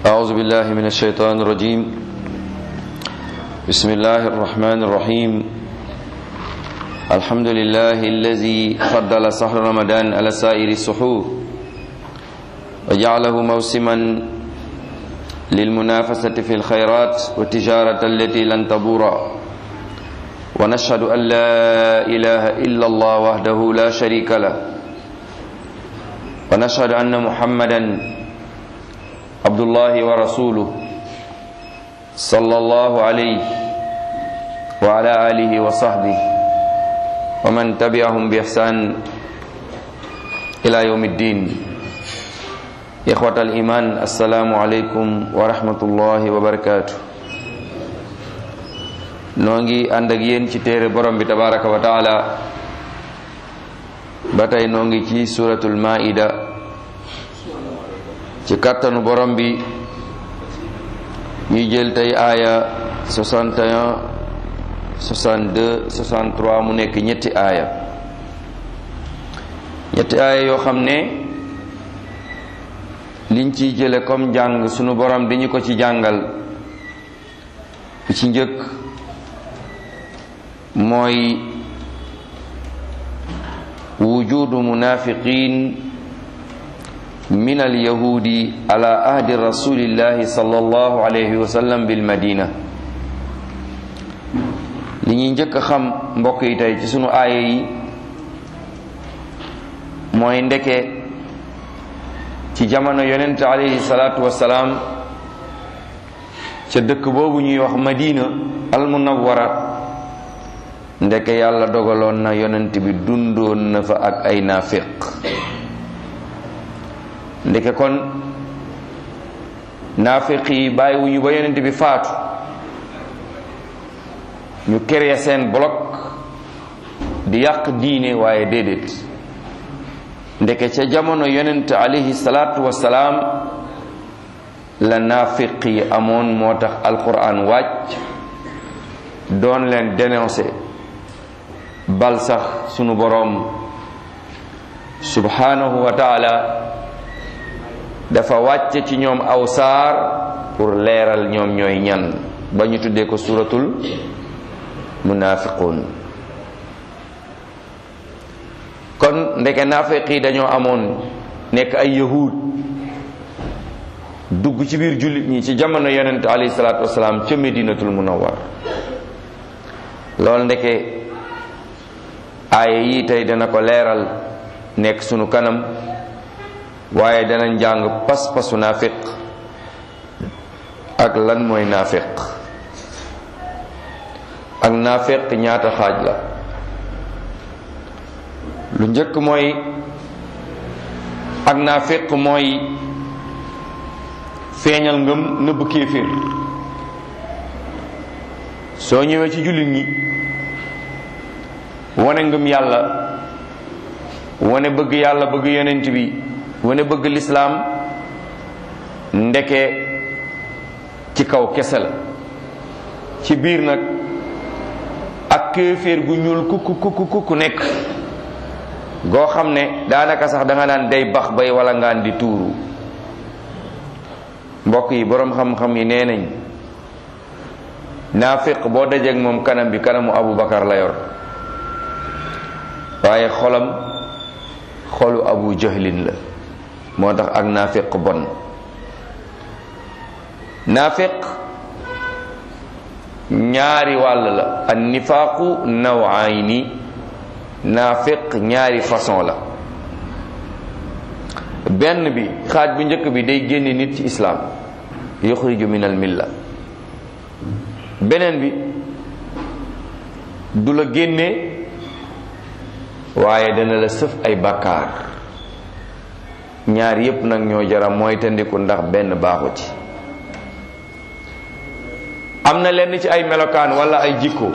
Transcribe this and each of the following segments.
أعوذ بالله من الشيطان الرجيم بسم الله الرحمن الرحيم الحمد لله الذي فضل شهر رمضان على سائر السحور وجعله موسما للمنافسة في الخيرات والتجارة التي لن تبور ونشهد أن لا إله إلا الله وحده لا شريك له ونشهد أن محمدا عبد الله ورسوله صلى الله عليه وعلى آله وصحبه ومن تبعهم بإحسان إلى يوم الدين إخوة الإيمان السلام عليكم ورحمة الله وبركاته noo ngi ànd ak yéen ci téere borom bi tabaraka wa taala ba tey noo ngi ci suratul maida ci kàttanu borom bi ñuy jël tey aaya 61 62 63 mu nekk ñetti aaya ñetti aaya yoo xam ne liñ ciy jële comme jàng sunu borom di ñu ko ci jàngal bi ci njëkk mooy wujudu munafiqin min alyahudi ala ahdi rasulillahi sallallahu alayhi wa sallam bil madina li ñuy njëkk a xam mbokk yi tey ci sunu aaya yi mooy ndeke ci jamono yonent alayhi salaatu wasalaam ca dëkk boobu ñuy wax madina al munawwara ndeke yàlla dogaloon na yonent bi dundoon na fa ak ay naafiq ndeke kon naafiq yi bàyyiwuñu ba yonent bi faatu ñu créer seen bloc di yàq diine waaye déedéet ndeke ca jamono yonent alayhi salaatu wasalaam la naafiq yi amoon moo tax alquran wàcc doon leen dénoncer bal sax sunu boroom subhanahu wa taala dafa wàcce ci ñoom aw saar pour leeral ñoom ñooy ñan ba ñu tuddee ko suratul munafiqun kon ndeke naafiq yi dañoo amoon nekk ay yahud dugg ci biir jullit ñi ci jamono yonent alayhi salaatu wasalaam ca medinatul munawwar loolu ndeke aaya yi tey dana ko leeral nekk sunu kanam waaye dana njàng pas-pasu naafiq ak lan mooy naafiq ak naafiq ñaata xaaj la lu njëkk mooy ak naafiq mooy feeñal ngëm nëbb kéeféer soo ñëwee ci jullit ñi wane ngëm yàlla wane bëgg yàlla bëgg yonent bi wane bëgg lislaam ndeke ci kaw kese la ci biir nag ak kéeféer gu ñuul kukku kukku kukku nekk goo xam ne daanaka sax da nga naan day bax bay wala ngaan di tuuru mbokk yi boroom xam-xam yi nee nañ naafiq boo dajeek moom kanam bi kanamu Abubakar la yor waaye xolam xolu abu jahlin la moo tax ak naafiq bon naafiq ñaari wàll la an nifaaqu nawayni naafiq ñaari façon la benn bi xaaj bu njëkk bi day génne nit ci islaam yuxriju min al milla beneen bi du la génne waaye dana la sëf ay bàkkaar ñaar yépp nag ñoo jara mooy tandiku ndax benn baaxu ci am na lenn ci ay melokaan wala ay jikko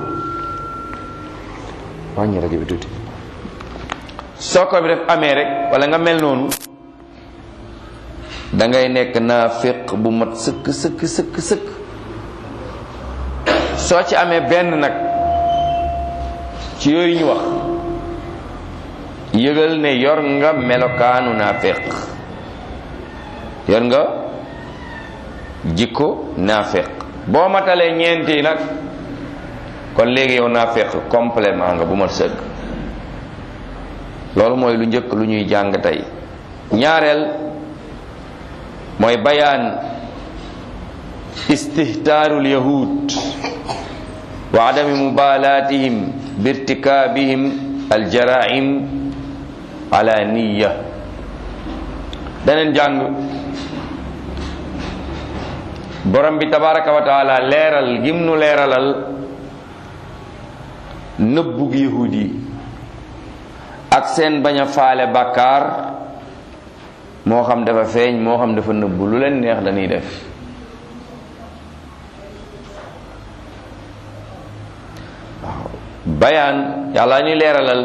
wàññi rajo bi tuuti soo ko bi def amee rek wala nga mel noonu dangay nekk naafiq bu mat sëkk sëkk sëkk sëkk soo ci amee benn nag ci yooyu ñu wax yëgal ne yor nga melokaanu naafiq yor nga jikko naafeq boo matalee ñeenti nag kon léegi yow naafeq complément nga bu mat sëgg loolu mooy lu njëkk lu ñuy jàng tey ñaareel mooy bayaan istihtaarul yahud wa adami mubalatihim birtikaabihim aljaraim ala niya daneen jàng borom bi tabaraka wa taala leeral gim nu leeralal nëbbug yahud yi ak seen bañ a faale bàkkaar moo xam dafa feeñ moo xam dafa nëbbu lu leen neex dañuy def waaw bayaan yàlla ñu leeralal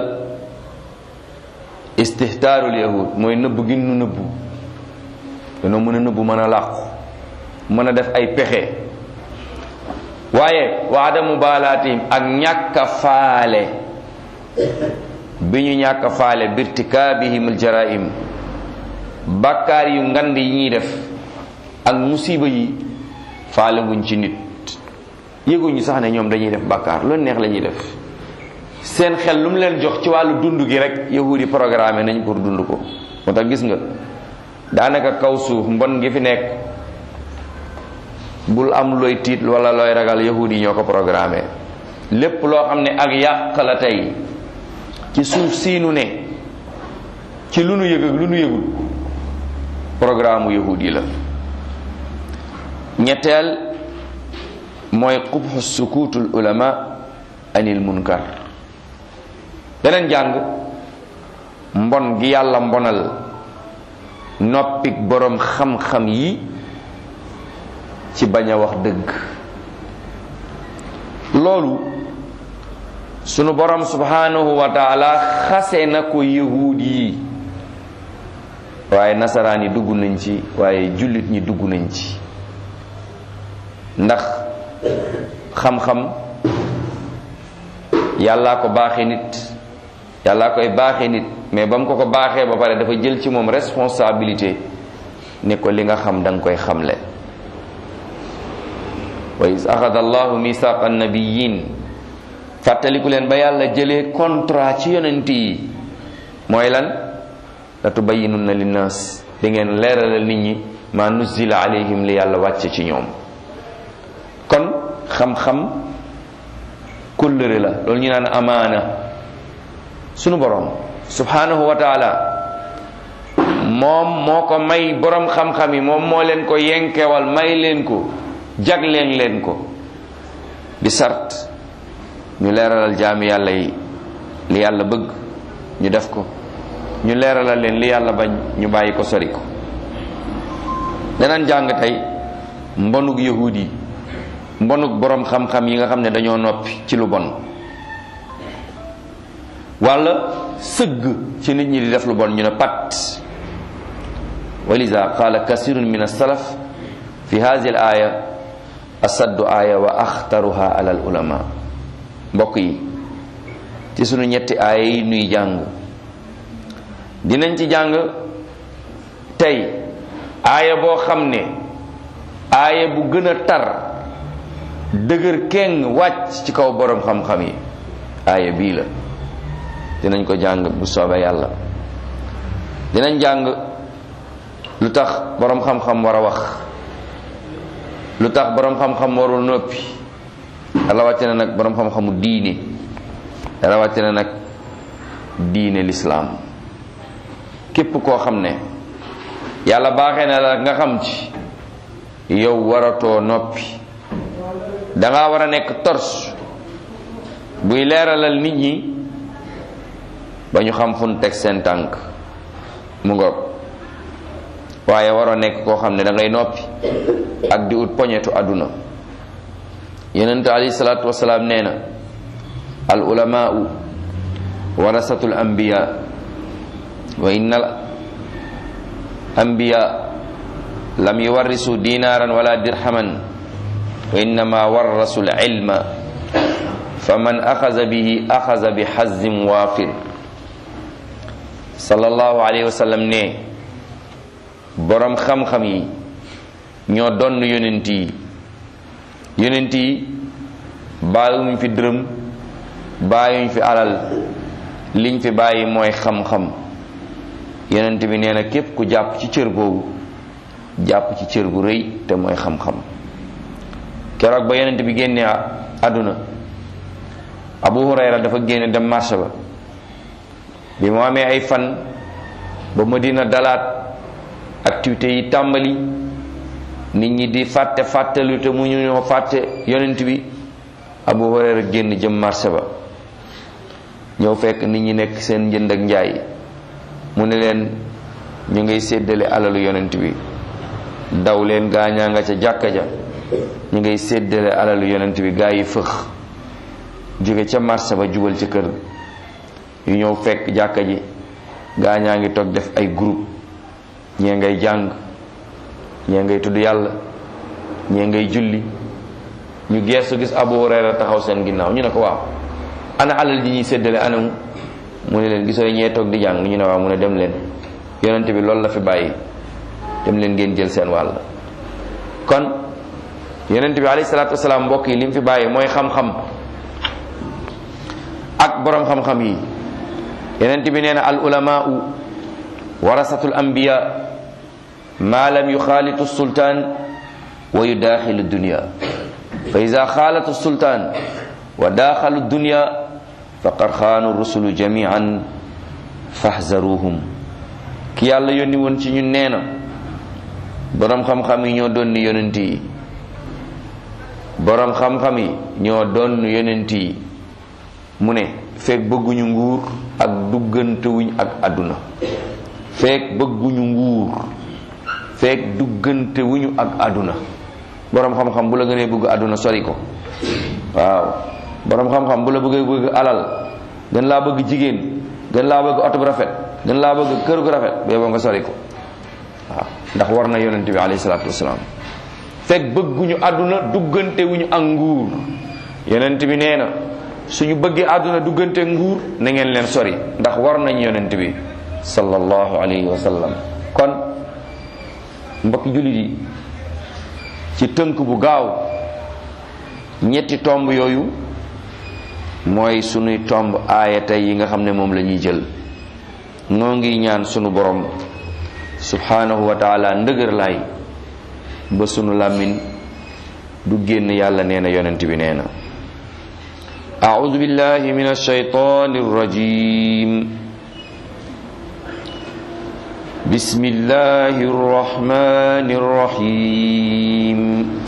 istihtaarul yahud mooy nëbbu gi nu nëbbu dañoo mën a nëbbu mën a làqu mën a def ay pexe waaye wa adamu baalaatihim ak ñàkk a faale bi ñu ñàkk a faale birtikaabihim aljaraim bàkkaar yu ngand yi ñuy def ak musiba yi faale wuñ ci nit yëguñu sax ne ñoom dañuy def bàkkaar lu neex la ñuy def seen xel lu mu leen jox ci wàllu dund gi rek yahudi programme nañ pour dund ko moo tax gis nga daanaka kaw suuf mbon gi fi nekk bul am looy tiit wala looy ragal yahudi yi ñoo ko programmé lépp loo xam ne ak yàq la tey ci suuf siinu ne ci lu nu yëg ak lu nu yëgul programme yahudi yi la ñetteel mooy qubxu sukuutul ulama anil munkar beneen jàng mbon gi yàlla mbonal noppik boroom xam-xam yi ci bañ a wax dëgg loolu sunu borom subhanahu wa taala xase na ko yahuud yi waaye nasaraan yi dugg nañ ci waaye jullit ñi dugg nañ ci ndax xam-xam yàllaa ko baaxe nit yàllaa koy baaxe nit mais ba mu ko ko baaxee ba pare dafa jël ci moom responsabilité ne ko li nga xam da nga koy xamle wa is axada allahu misaqa annabiyin fàttaliku leen ba yàlla jëlee contrat ci yonent yi mooy lan la tubayinunna linnaas da ngeen leeralal nit ñi ma nuzila alayhim li yàlla wàcce ci ñoom kon xam-xam kóllëre la loolu ñu naan amaana sunu borom subhanahu wa taala moom moo ko may borom xam-xam yi moom moo leen ko yenkewal may leen ko jagleen leen ko bi sart ñu leeralal jaami yàlla yi li yàlla bëgg ñu def ko ñu leeralal leen li yàlla bañ ñu bàyyi ko sori ko danañ jàng tey mbonug yahud yi mbonug borom xam-xam yi nga xam ne dañoo noppi ci lu bon wala sëgg ci nit ñi di def lu bon ñu ne pat walisa qala kasirun min as-salaf fi hadhihi al-aya asaddu aya wa axtaruha ala al-ulama mbokk yi ci sunu ñetti aaya yi nuy jàng dinañ ci jàng tey aaya boo xam ne aaya bu gën a tar dëgër keng wàcc ci kaw boroom xam-xam yi aaya bii la dinañ ko jàng bu soobee yàlla dinañ jàng lu tax boroom xam-xam war a wax lu tax boroom xam-xam warul noppi rawatina nag boroom xam-xamu diine rawatina nag diine lislaam képp koo xam ne yàlla baaxee na la nga xam ci yow waratoo noppi danga war a nekk tors buy leeralal nit ñi ba ñu xam fu nu teg seen tànk mu ngoog waaye waroo nekk koo xam ne da ngay noppi ak di ut poñetu àdduna yonent alayhi salaatu wasalaam nee na al ulamaau warasatul anbiya wa inna al anbiya lam yuwarrisu dinaran wala dirhaman wa innama warrasu al ilma faman axaza bihi axaza bi xazin waafir sallallahu alayhi wa sallam ne boroom xam-xam yi ñoo donn yonent yi yonent yi bàyyiwuñ fi dërëm bàyyiwuñ fi alal liñ fi bàyyi mooy xam-xam yonent bi nee na képp ku jàpp ci cër boobu jàpp ci cër bu rëy te mooy xam-xam keroog ba yonent bi génnee àdduna abu hurayra dafa génne dem marché ba bi mu amee ay fan ba madina dalaat activités yi tàmbali nit ñi di fàtte fàttelu te mu ñu ñoo fàtte yonent bi abu hurayra génn jëm marché ba ñëw fekk nit ñi nekk seen njënd ak njaay mu ne leen ñu ngay séddale alalu yonent bi daw leen gaañaa nga ca jàkka ja ñu ngay séddale alalu yonent bi gaa yi fëx jóge ca marché ba jubal ca kër yu ñëw fekk jàkka ji gaañaa ngi toog def ay groupe ñee ngay jàng ñee ngay tudd yàlla ñee ngay julli ñu geesu gis Abu Hurayra taxaw seen ginnaaw ñu ne ko waaw ana alal ji ñuy séddale anamu mu ne leen gisoo ñee toog di jàng ñu ne waaw mu ne dem leen yonent bi loolu la fi bàyyi dem leen ngeen jël seen wàll kon yonent bi alayhi salaatu wasalaam mbokk yi li mu fi bàyyi mooy xam-xam ak borom xam-xam yi yonent bi nee na al ulamaau warasatul anbiya ma lam yuxaalitu sultaan wa yudaaxilu dunya fa ida xaalatu sultaan wa daaxalu dunya faqad xaanu rusulu jamian fahzaruhum ki yàlla yónni woon ci ñun nee na boroom xam-xam yi ñoo doon ni yonent yi boroom xam-xam yi ñoo doon yonent yi mu ne feek bëgguñu nguur ak duggantewuñ ak àdduna feek bëgguñu nguur feek duggantewuñu ak àdduna boroom xam-xam bu la gënee bëgg àdduna sori ko waaw boroom xam-xam bu la bëggee bëgg alal gën laa bëgg jigéen gën laa bëgg oto bu rafet gën laa bëgg kër gu rafet bee boo nga sori ko waaw ndax war na yonent bi alayhi salaatu wasalaam fekk bëgguñu àdduna duggante wuñu ak nguur yonent bi nee na suñu bëggee àdduna duggante nguur na ngeen leen sori ndax war nañ yonent bi sallallahu alayhi wa sallam kon mbokki jullit yi ci tënk bu gaaw ñetti tomb yooyu mooy sunuy tomb aaya tey yi nga xam ne moom la ñuy jël noo ngi ñaan sunu borom subhanahu wa taala ndëgër laay ba sunu làmmiñ du génn yàlla nee na yonent bi nee na أعوذ بالله من الشيطان الرجيم بسم الله الرحمن الرحيم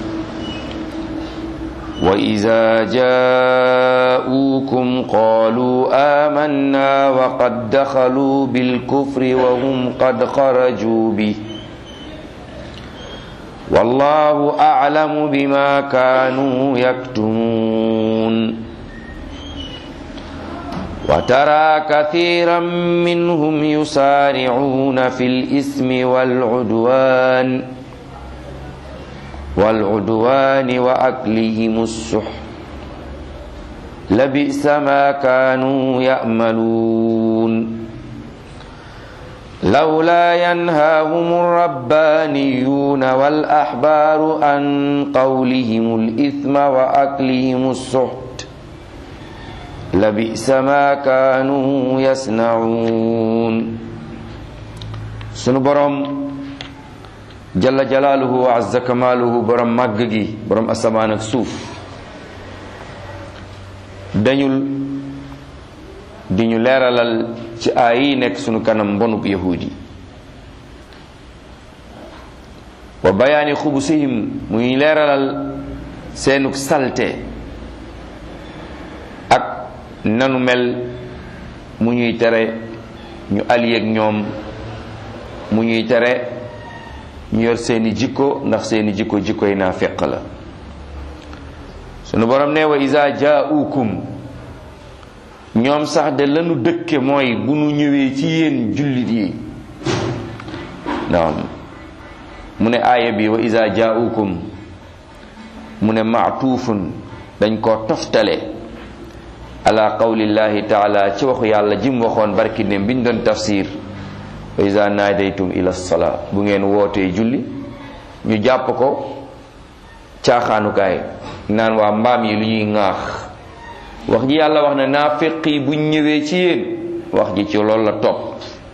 وإذا جاءوكم قالوا آمنا وقد دخلوا بالكفر وهم قد خرجوا به والله أعلم بما كانوا يكتمون وترى كثيرا منهم يسارعون في الإثم والعدوان والعدوان وأكلهم السحت لبئس ما كانوا يأملون لولا ينهاهم الربانيون والأحبار عن قولهم الإثم وأكلهم السحت لبئس ما كانوا يصنعون sunu borom jalla jalaaluhu wa azza kamaaluhu borom màgg gi borom asamaan ak suuf dañul di ñu leeralal ci aay yi nekk sunu kanam mbonub yahudi wa bayaani xubusihim muy leeralal seenuk salte ak nanu mel mu ñuy tere ñu allié ak ñoom mu ñuy tere ñu yor seeni jikko ndax seeni jikko jikko yi naa feq la sunu borom ne wa isa jaaukum ñoom sax de lanu dëkke mooy bu nu ñëwee ci yéen jullit yi naam mu ne aaya bi wa isa jaaukum mu ne maatuufun dañ koo toftale ala qawlillahi taala ci waxu yàlla jim waxoon barki ne biñ doon tafsir wa iza naadaytum ila salaa bu ngeen wootee julli ñu jàpp ko caaxaanukaay naan waa mbaam yi lu ñuy ŋaax wax ji yàlla wax ne naafiq yi buñ ñëwee ci yéen wax ji ci loolu la topp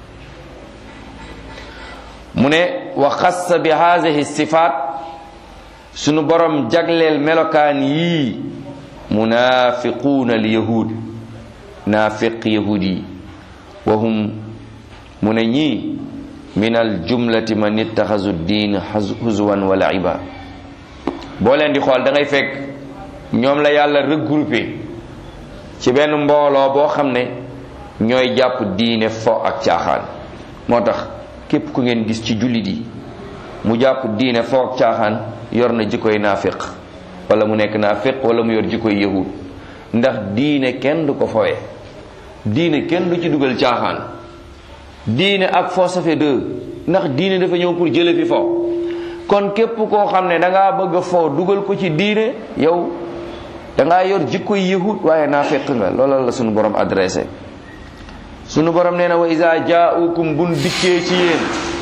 mu ne wa xassa bi haadihi sifaat sunu borom jagleel melokaan yii munaafiquuna al yahud naafiq yahud yi wa hum mu ne ñii min al jumlati man ittaxasu diin huzwan wa laiba boo leen di xool da ngay fekk ñoom la yàlla regroupé ci benn mbooloo boo xam ne ñooy jàpp diine fo ak caaxaan moo tax képp ku ngeen gis ci jullit yi mu jàpp diine fo ak caaxaan yor na jikkoy naafiq wala mu nekk naafiq wala mu yor jikkoy yahud ndax diine kenn du ko fowe diine kenn du ci dugal caaxaan diine ak fo ça fait deux ndax diine dafa ñëw pour jële fi fo kon képp koo xam ne da ngaa bëgg a fo dugal ko ci diine yow da ngaa yor jikkoy yahud waaye naafiq nga loolal la sunu borom adressé sunu borom nee na wa isa jaaukum bun dikkee ci yéen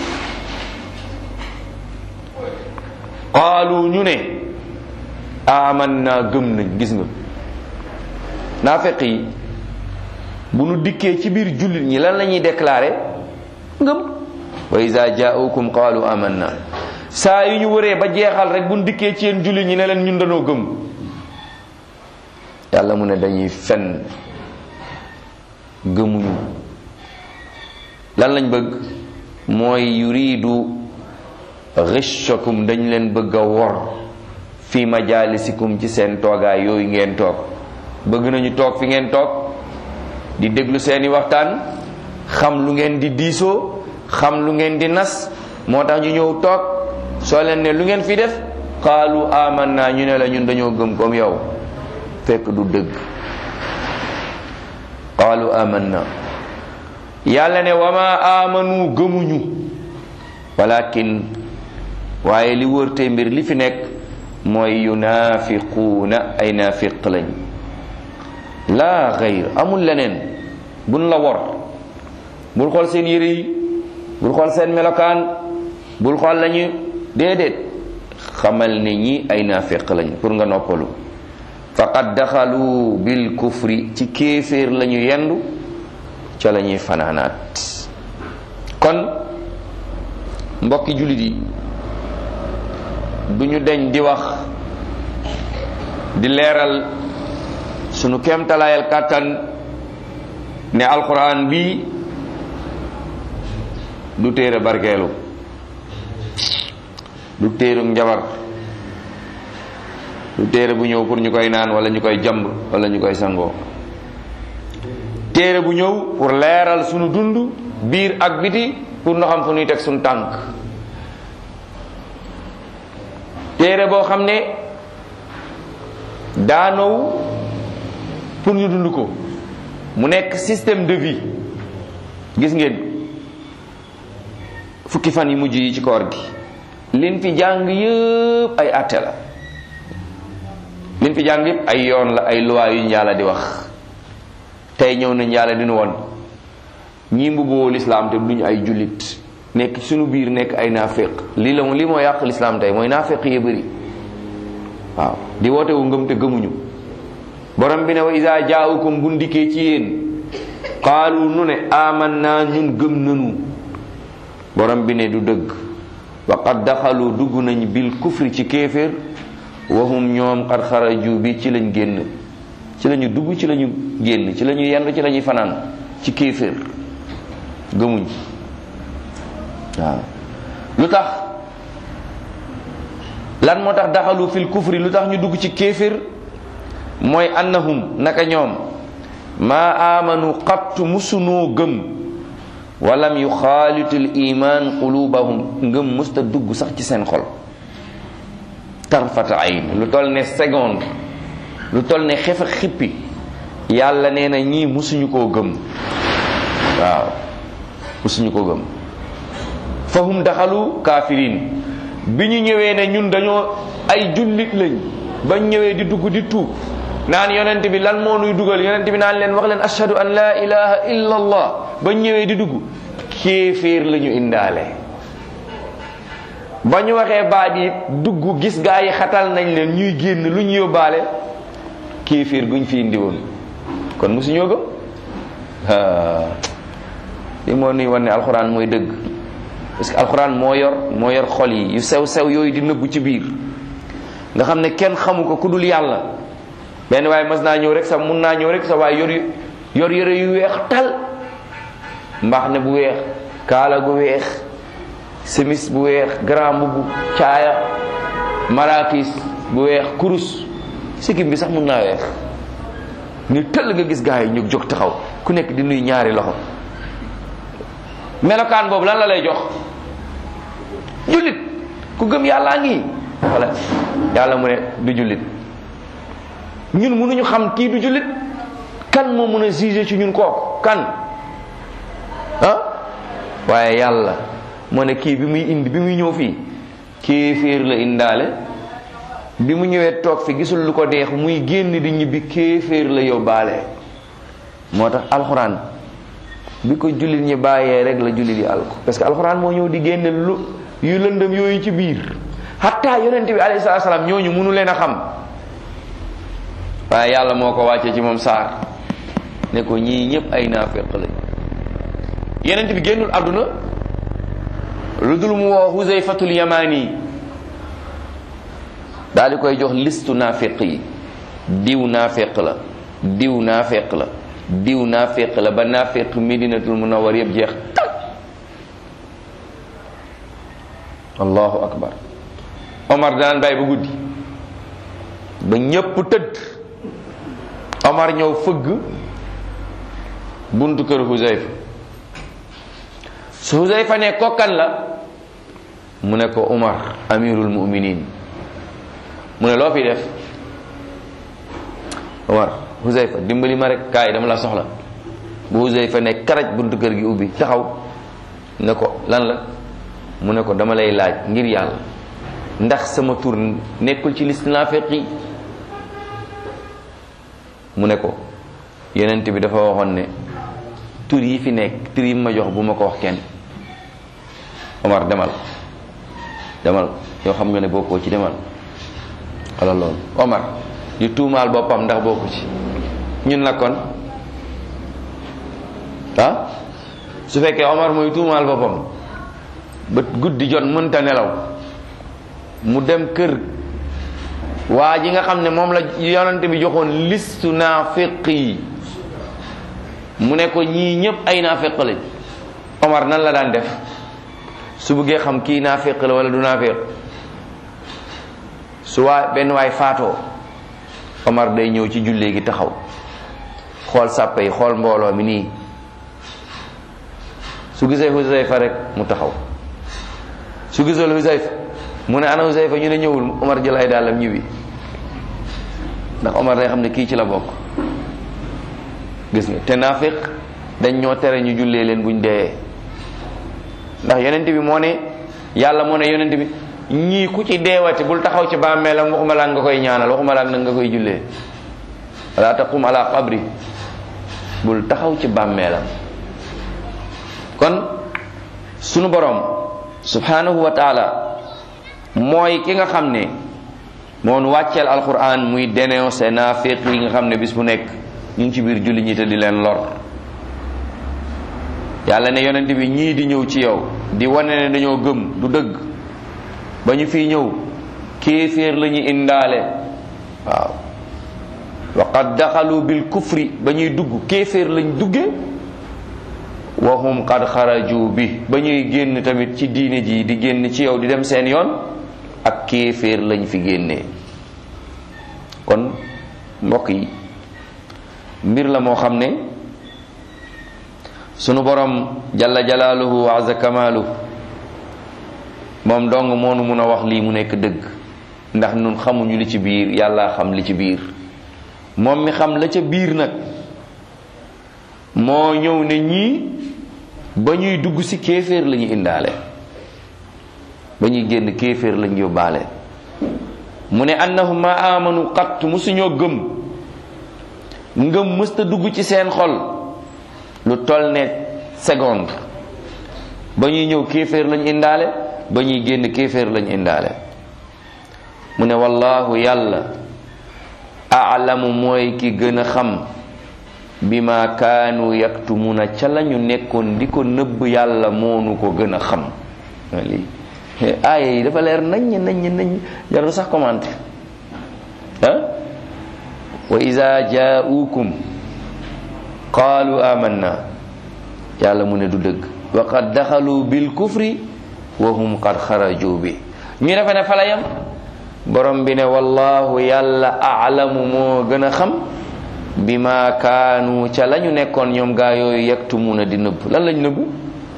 qaalu ñu ne aman naa gëm nañ gis nga naafeq yi bu nu dikkee ci biir jullit ñi lan la ñuy déclaré ngëm wa isa jaaukum qaalu aman na saa yu ñu wëree ba jeexal rek bu nu dikkee ci yéen jullit ñi ne leen ñun dañoo gëm yàlla mu ne dañuy fenn gëmuñu lan lañ bëgg mooy yuridu gishakum dañ leen bëgg a wor fi majalisikum ci seen toogaay yooyu ngeen toog bëgg nañu toog fi ngeen toog di déglu seeni waxtaan xam lu ngeen di diisoo xam lu ngeen di nas moo tax ñu ñëw toog soo leen ne lu ngeen fi def qaalu amanna ñu ne la ñun dañoo gëm comme yow fekk du dëgg qaalu amanna yàlla ne wama amanu gëmuñu walakin waaye li wërte mbir li fi nekk mooy yunafiquuna ay nafiq lañ laa xayr amul leneen buñ la wor bul xool seen yére yi bul xool seen melokaan bul xool lañu déedéet xamal ne ñi ay nafiq lañ pour nga noppalu faqad daxalu bil kufri ci kéeféer lañu yendu ca la ñuy fanaanaat kon mbokki jullit yi duñu deñ di wax di leeral sunu kéemtalaayal kàttan ne alquran bi du téere barkeelu du téerum njabar du téere bu ñëw pour ñu koy naan wala ñu koy jamb wala ñu koy sangoo téere bu ñëw pour leeral sunu dund biir ak biti pour nu xam fu ñuy teg sunu tànk téere boo xam ne daanow pour ñu dund ko mu nekk système de vie gis ngeen fukki fan yi mujj yi ci koor gi liñ fi jàng yëpp ay àtte la liñ fi jàng yëpp ay yoon la ay loi yu njaala di wax tey ñëw na njaala dinu woon ñii mbubboo lislaam te duñu ay jullit nekk ci suñu biir nekk ay naaféq lii la lii moo yàq lislaam tey mooy naaféq yee bëri waaw di woote wu ngëm te gëmuñu borom bi ne wa isa jaaukum bu ndikkee ci yéen qaalu nu ne aman naa ñun gëm nanu borom bi ne du dëgg wa qad daxalu dugg nañ bil kufri ci kéeféer wahum ñoom qad xaraju bi ci lañ génn ci lañu dugg ci lañu génn ci lañu yendu ci lañuy fanaan ci kéeféer gëmuñ waaw lu tax lan moo tax daxalu fil kufri lu tax ñu dugg ci kéeféer mooy annahum naka ñoom maa amanu xattu musunoo gëm walam yu xaalitul iman qulubahum ngëm musta dugg sax ci seen xol tarfata ayn lu toll ne seconde lu toll ne xef ak xippi yàlla nee na ñii musuñu koo gëm waaw musuñu ko gëm fahum daxalu kaafiriin bi ñu ñëwee ne ñun dañoo ay jullit lañ bañ ñëwee di dugg di tuub naan yonent bi lan moo nuy dugal yonent bi naan leen wax leen ashhadu an la ilaha illa allah bañ ñëwee di dugg kéeféer la ñu indaale ba ñu waxee baat yi dugg gis gaa yi xatal nañ leen ñuy génn lu ñu yóbbaale kéeféer guñ fi indi woon kon mosuñoo gëm li moo nuy wan ne alxuraan mooy dëgg parce que alxuraan moo yor moo yor xol yi yu sew sew yooyu di nëbbu ci biir nga xam ne kenn xamu ko ku dul yàlla benn waaye mas naa ñëw rek sa mun naa ñëw rek sa waaye yor yor yore yu weex tal mbaax ne bu weex kaala gu weex semis bu weex grand mbubb caaya marakis bu weex kurus sikkim bi sax mun naa weex ni tëll nga gis gaa yi ñu jóg taxaw ku nekk di nuy ñaari loxo melokaan boobu lan la lay jox jullit ku gëm yàllaa ngi wala yàlla mu ne du jullit ñun mënuñu xam kii du jullit kan moo mën a juger ci ñun kooku kan ah waaye yàlla moo ne kii bi muy indi bi muy ñëw fii kéeféer la indaale bi mu ñëwee toog fi gisul lu ko deex muy génn di ñibbi kéeféer la yóbbaale moo tax alxuraan bi ko jullit ñi bàyyee rek la jullit yi alko parce que alxuraan moo ñëw di génne lu yu lëndëm yooyu ci biir hatta yonent bi alayhi salaatu salaam ñooñu mënu leen a xam waaye yàlla moo ko wàccee ci moom saar ne ko ñii ñëpp ay naafeq lañ yonent bi génnul àdduna lu dul mu woo Huzayfatul Yamani daal di koy jox listu naafeq yi diw naafeq la diw naafeq la diw naafeq la ba naafeq Medinatul Munawwar yëpp jeex tak allahu akbar Omar daan bàyyi ba guddi ba ñépp tëdd Omar ñëw fëgg buntu kër Huzayfa su Huzayfa ne kokkan la mu ne ko Omar amirul mu'minin mu ne loo fi def Omar Huzayfa dimbali ma rek kaay dama la soxla bu Huzayfa ne karaj buntu kër gi ubbi taxaw ne ko lan la mu ne ko dama lay laaj ngir yàlla ndax sama tur nekkul ci liste naafiq yi mu ne ko yonent bi dafa waxoon ne tur yi fi nekk tur yi ma jox bu ma ko wax kenn Omar demal demal yow xam nga ne bokkoo ci demal wala loolu Omar di tuumaal boppam ndax bokku ci ñun nag kon ah su fekkee Omar mooy tuumaal boppam ba guddi jot mënta nelaw mu dem kër waa ji nga xam ne moom la yonante bi joxoon listu naafiq yi mu ne ko ñii ñëpp ay naafiq lañ Omar nan la daan def su bëggee xam kii naafiq la wala du naafiq su waa benn waay faatoo Omar day ñëw ci jullee gi taxaw xool sàppe yi xool mbooloo mi nii su gisee Huzayfa rek mu taxaw su gisul Huzayfa mu ne ana Huzayfa ñu ne ñëwul Omar jël ay dàllam ñibbi ndax Omar day xam ne kii ci la bokk gis nga te naafiq dañ ñoo tere ñu jullee leen buñ dee ndax yonent bi moo ne yàlla moo ne yonent bi ñii ku ci deewati bul taxaw ci bàmmeelam waxuma laa nga koy ñaanal waxuma laa nag nga koy jullee wala taqum ala qabri bul taxaw ci bàmmeelam kon sunu borom subhanahu wa taala mooy ki nga xam ne moon wàcceel alquran muy dénoncé naafiq yi nga xam ne bis bu nekk ñu ngi ci biir julli ñi te di leen lor yàlla ne yonent bi ñii di ñëw ci yow di wane ne dañoo gëm du dëgg ba ñu fiy ñëw kéeféer la ñu indaale waaw wa qad daxalu bil kufri ba ñuy dugg kéeféer lañ dugge wa hum qad xaraju bi ba ñuy génn tamit ci diine ji di génn ci yow di dem seen yoon ak kéeféer lañ fi génnee kon mbokk yi mbir la moo xam ne sunu borom jalla jalaaluhu wa azza kamaalu moom dong moonu mun a wax lii mu nekk dëgg ndax nun xamuñu li ci biir yàlla xam li ci biir moom mi xam la ca biir nag moo ñëw ne ñii ba ñuy dugg ci kéeféer la ñu indaale ba ñuy génn kéeféer lañ yóbbaale mu ne annahum ma amanu qat musuñoo gëm ngëm mësta dugg ci seen xol lu toll ne seconde ba ñuy ñëw kéeféer lañ indaale ba ñuy génn kéeféer lañ indaale mu ne wallahu yàlla aalamu mooy ki gën a xam bi ma kaanu yaktumuna ca la ñu nekkoon di ko nëbb yàlla moonu ko gën a xam lii aaya yi dafa leer naññ naññ naññ jarul sax commenté ah wa ida jaaukum qaalu amanna yàlla mu ne du dëgg wa qad daxalu bil kufri wa hum qad xaraju bi ñu defe ne fa la yam borom bi ne wallahu yàlla aalamu moo gën a xam bi ma kaanu ca la ñu nekkoon ñoom gaa yooyu yaktumuna di nëbb lan lañ nëbb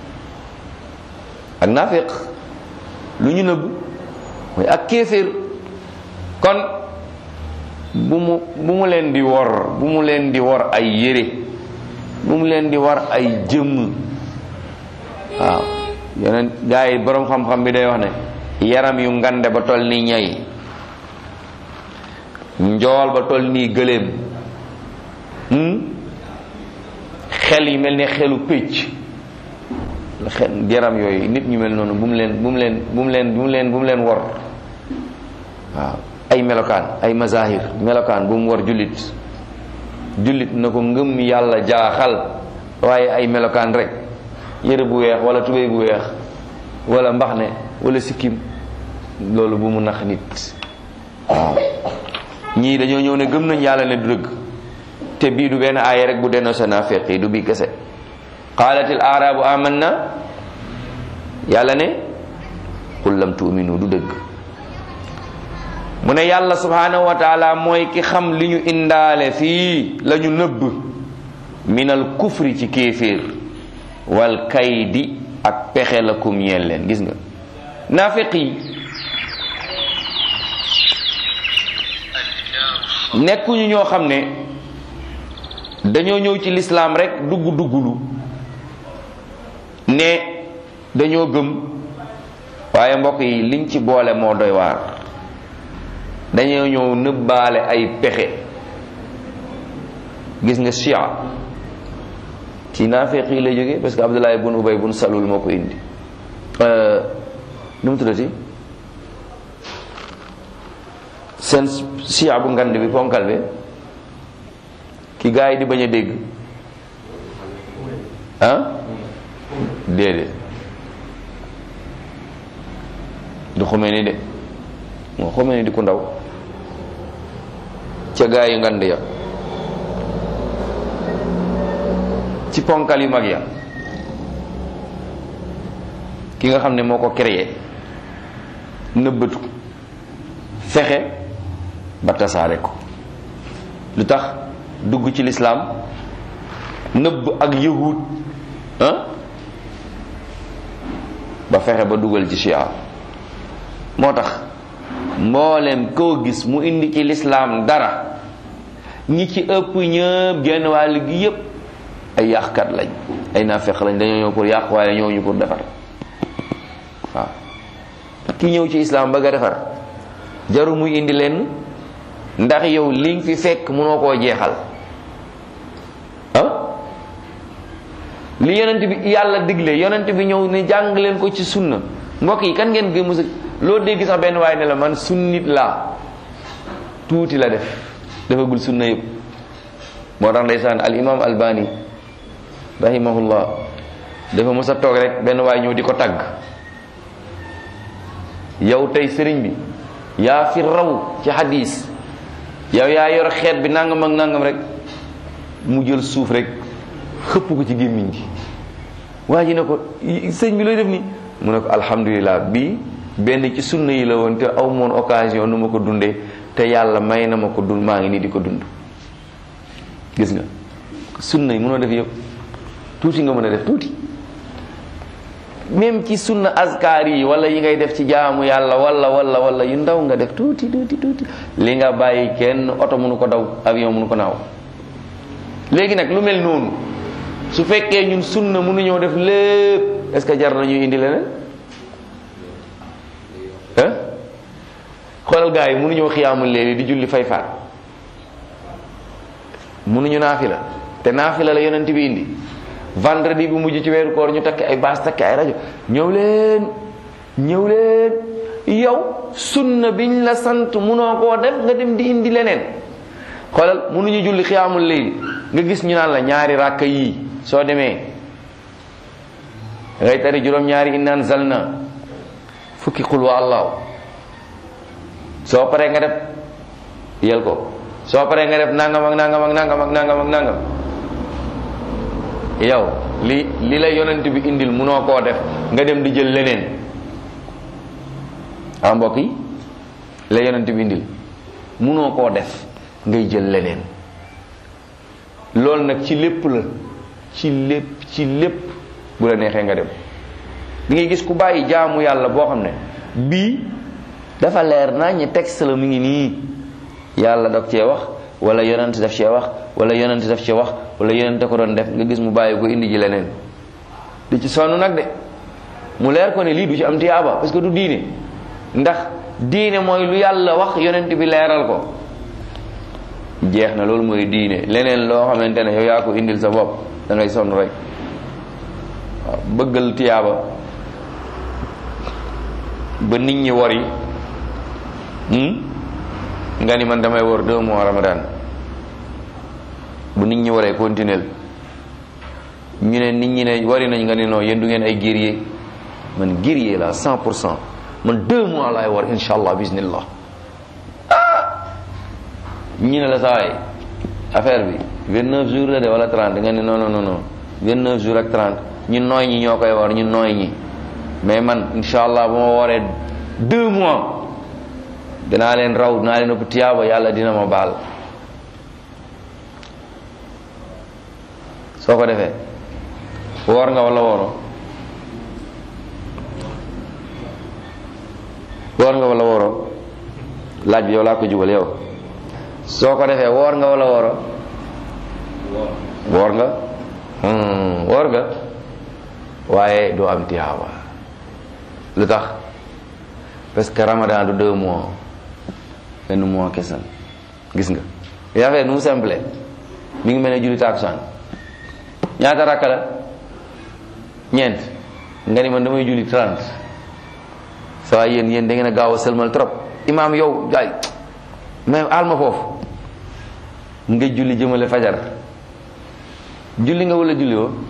ak naafiq lu ñu nëbb mooy ak kéeféer kon bu mu bu mu leen di wor bu mu leen di wor ay yére bu mu leen di war ay jëmm waaw yeneen gaa yi boroom xam-xam bi day wax ne yaram yu ngande ba toll ni ñay njool ba toll nii gëléem xel yi mel ni xelu pécc xel yaram yooyu nit ñu mel noonu bu mu leen bu mu leen bu mu leen bu mu leen bu mu leen wor waaw ay melokaan ay mazahir melokaan bu mu war jullit jullit na ko ngëm yàlla jaaxal waaye ay melokaan rek yëre bu weex wala tubéy bu weex wala mbaxne wala sikkim loolu bu mu nax nit waaw ñii dañoo ñëw ne gëm nañ yàlla ne du dëgg te bii du benn aaya rek bu dennoo sa naafeq yi du bii kese qaalatil aarabu amanna yàlla ne qul lam tu'minu du dëgg mu ne yàlla subhanahu wa taala mooy ki xam li ñu indaale fii la ñu nëbb minal kufri ci kéeféer wal kaydi ak pexe la kum ñeel leen gis nga naafiq yi nekkuñu ñoo xam ne dañoo ñëw ci lislaam rek dugg duggulu ne dañoo gëm waaye mbokk yi liñ ci boole moo doy waar dañoo ñëw nëbbaale ay pexe gis nga chia ci naafeq yi lay jóge parce que Abdullah bun Ubay bun Salul moo ko indi nu mu tuddati seen chia bu ngand bi ponkal bi ki gaa yi di bañ a dégg ah déedéet du xumee ni de moo xumee ni di ku ndaw ca gaa yu ngand ya ci ponkal yu mag ya ki nga xam ne moo ko créé nëbbatu fexe ba tasaare ko lu tax dugg ci lislaam nëbb ak yahud ah ba fexe ba dugal ci chia moo tax mboolem koo gis mu indi ci lislaam dara ñi ci ëpp ñëpp genn wàll gi yépp ay yàqkat lañ ay naafeq lañ dañoo ñëw pour yàq waaye ñëw ñu pour defar waaw ki ñëw ci islaam bëgg a defar jaru muy indi leen ndax yow li nga fi fekk mënoo koo jeexal ah li yonent bi yàlla digle yonent bi ñëw ne jàng leen ko ci sunna mbokk yi kan ngeen gën musa loo dégg sax benn waaye ne la man sunnit laa tuuti la def defagul sunna yëpp moo tax ndeysaan al imam albani rahimahullah dafa mos a toog rek benn waay ñëw di ko tagg yow tey sëriñ bi yaa fi raw ci hadis yow yaa yor xeet bi nangam ak nangam rek mu jël suuf rek xëpp ko ci gémmiñ gi waa ji ne ko sëñ bi looy def ni mu ne ko alhamdulilah bii benn ci sunna yi la woon te aw moon occasion nu ma ko dundee te yàlla may na ma ko dund maa ngi nii di ko dund gis nga sunna yi mënoo def yëpp tuuti nga mën a def tuuti même ci sunna askar yi wala yi ngay def ci jaamu yàlla wala wala wala yu ndaw nga def tuuti tuuti tuuti li nga bàyyi kenn oto mënu ko daw avion mënu ko naaw léegi nag lu mel noonu su fekkee ñun sunna mënuñoo def lépp est ce que jar nañuy indi leneen ah xoolal gars yi mënuñoo xiyaamul léegi di julli fay faat mënuñu naafila te naafila la yonent bi indi vendredi bu mujj ci weeru koor ñu takk ay baas takk ay rajo ñëw leen ñëw leen yow sunna biñ la sant munoo koo def nga dem di indi leneen xoolal munuñu julli xiyaamul layl nga gis ñu naan la ñaari ràkka yii soo demee ngay tari juróom-ñaari innaan zalna fukki xul wa allahu soo paree nga def yel ko soo paree nga def nangam ak nangam ak nangam ak nangam ak nangam yow li li la yonent bi indil munoo koo def nga dem di jël leneen ah mbokk yi la yonent bi indil munoo koo def ngay jël leneen loolu nag ci lépp la ci lépp ci lépp bu la neexee nga dem di ngay gis ku bàyyi jaamu yàlla boo xam ne bii dafa leer naa ñi texte la mu ngi nii yàlla daf cee wax wala yonent daf cee wax wala yonent daf cee wax wala yonent ko doon def nga gis mu bàyyi ko indi ji leneen di ci sonn nag de mu leer ko ne lii du ci am tiyaaba parce que du diine ndax diine mooy lu yàlla wax yonent bi leeral ko jeex na loolu mooy diine leneen loo xamante ne yow yaa ko indil sa bopp da ngay sonn rek waaw bëggal tiyaaba ba nit ñi wori nga ni man damay wor deux mois ramadan bu nit ñi waree continuer ñu ne nit ñi ne wari nañ nga ne non yéen du ngeen ay guerrier man guerrier la cent pour cent man deux mois laay war insha allah bismillah ah ñu ne la sawaay affaire bi vingt neuf jours la de wala trente nga ne non non non vingt neuf jours ak trente ñu nooy ñi ñoo koy war ñu nooy ñi mais man insha allah bu ma waree deux mois dinaa leen raw dinaa leen ëpp tiyaaba yàlla dina ma baal soo ko defee woor nga wala wooro woor nga wala wooro laaj bi yow laa ko jubal yow soo ko defee woor nga wala wooro woor nga woor nga waaye doo am tiyaaba lu tax parce que ramadan du deux mois benn mois kesal gis nga affaire nu mu simple mi ngi mel ne julli tàkkusaan ñaata rakka la ñeent nga ni man damay julli trente sa waay yéen yéen da ngeen a gaaw a sëlmal trop imaam yow gaay mais alma foofu nga julli jëmale fajar julli nga wala julli woo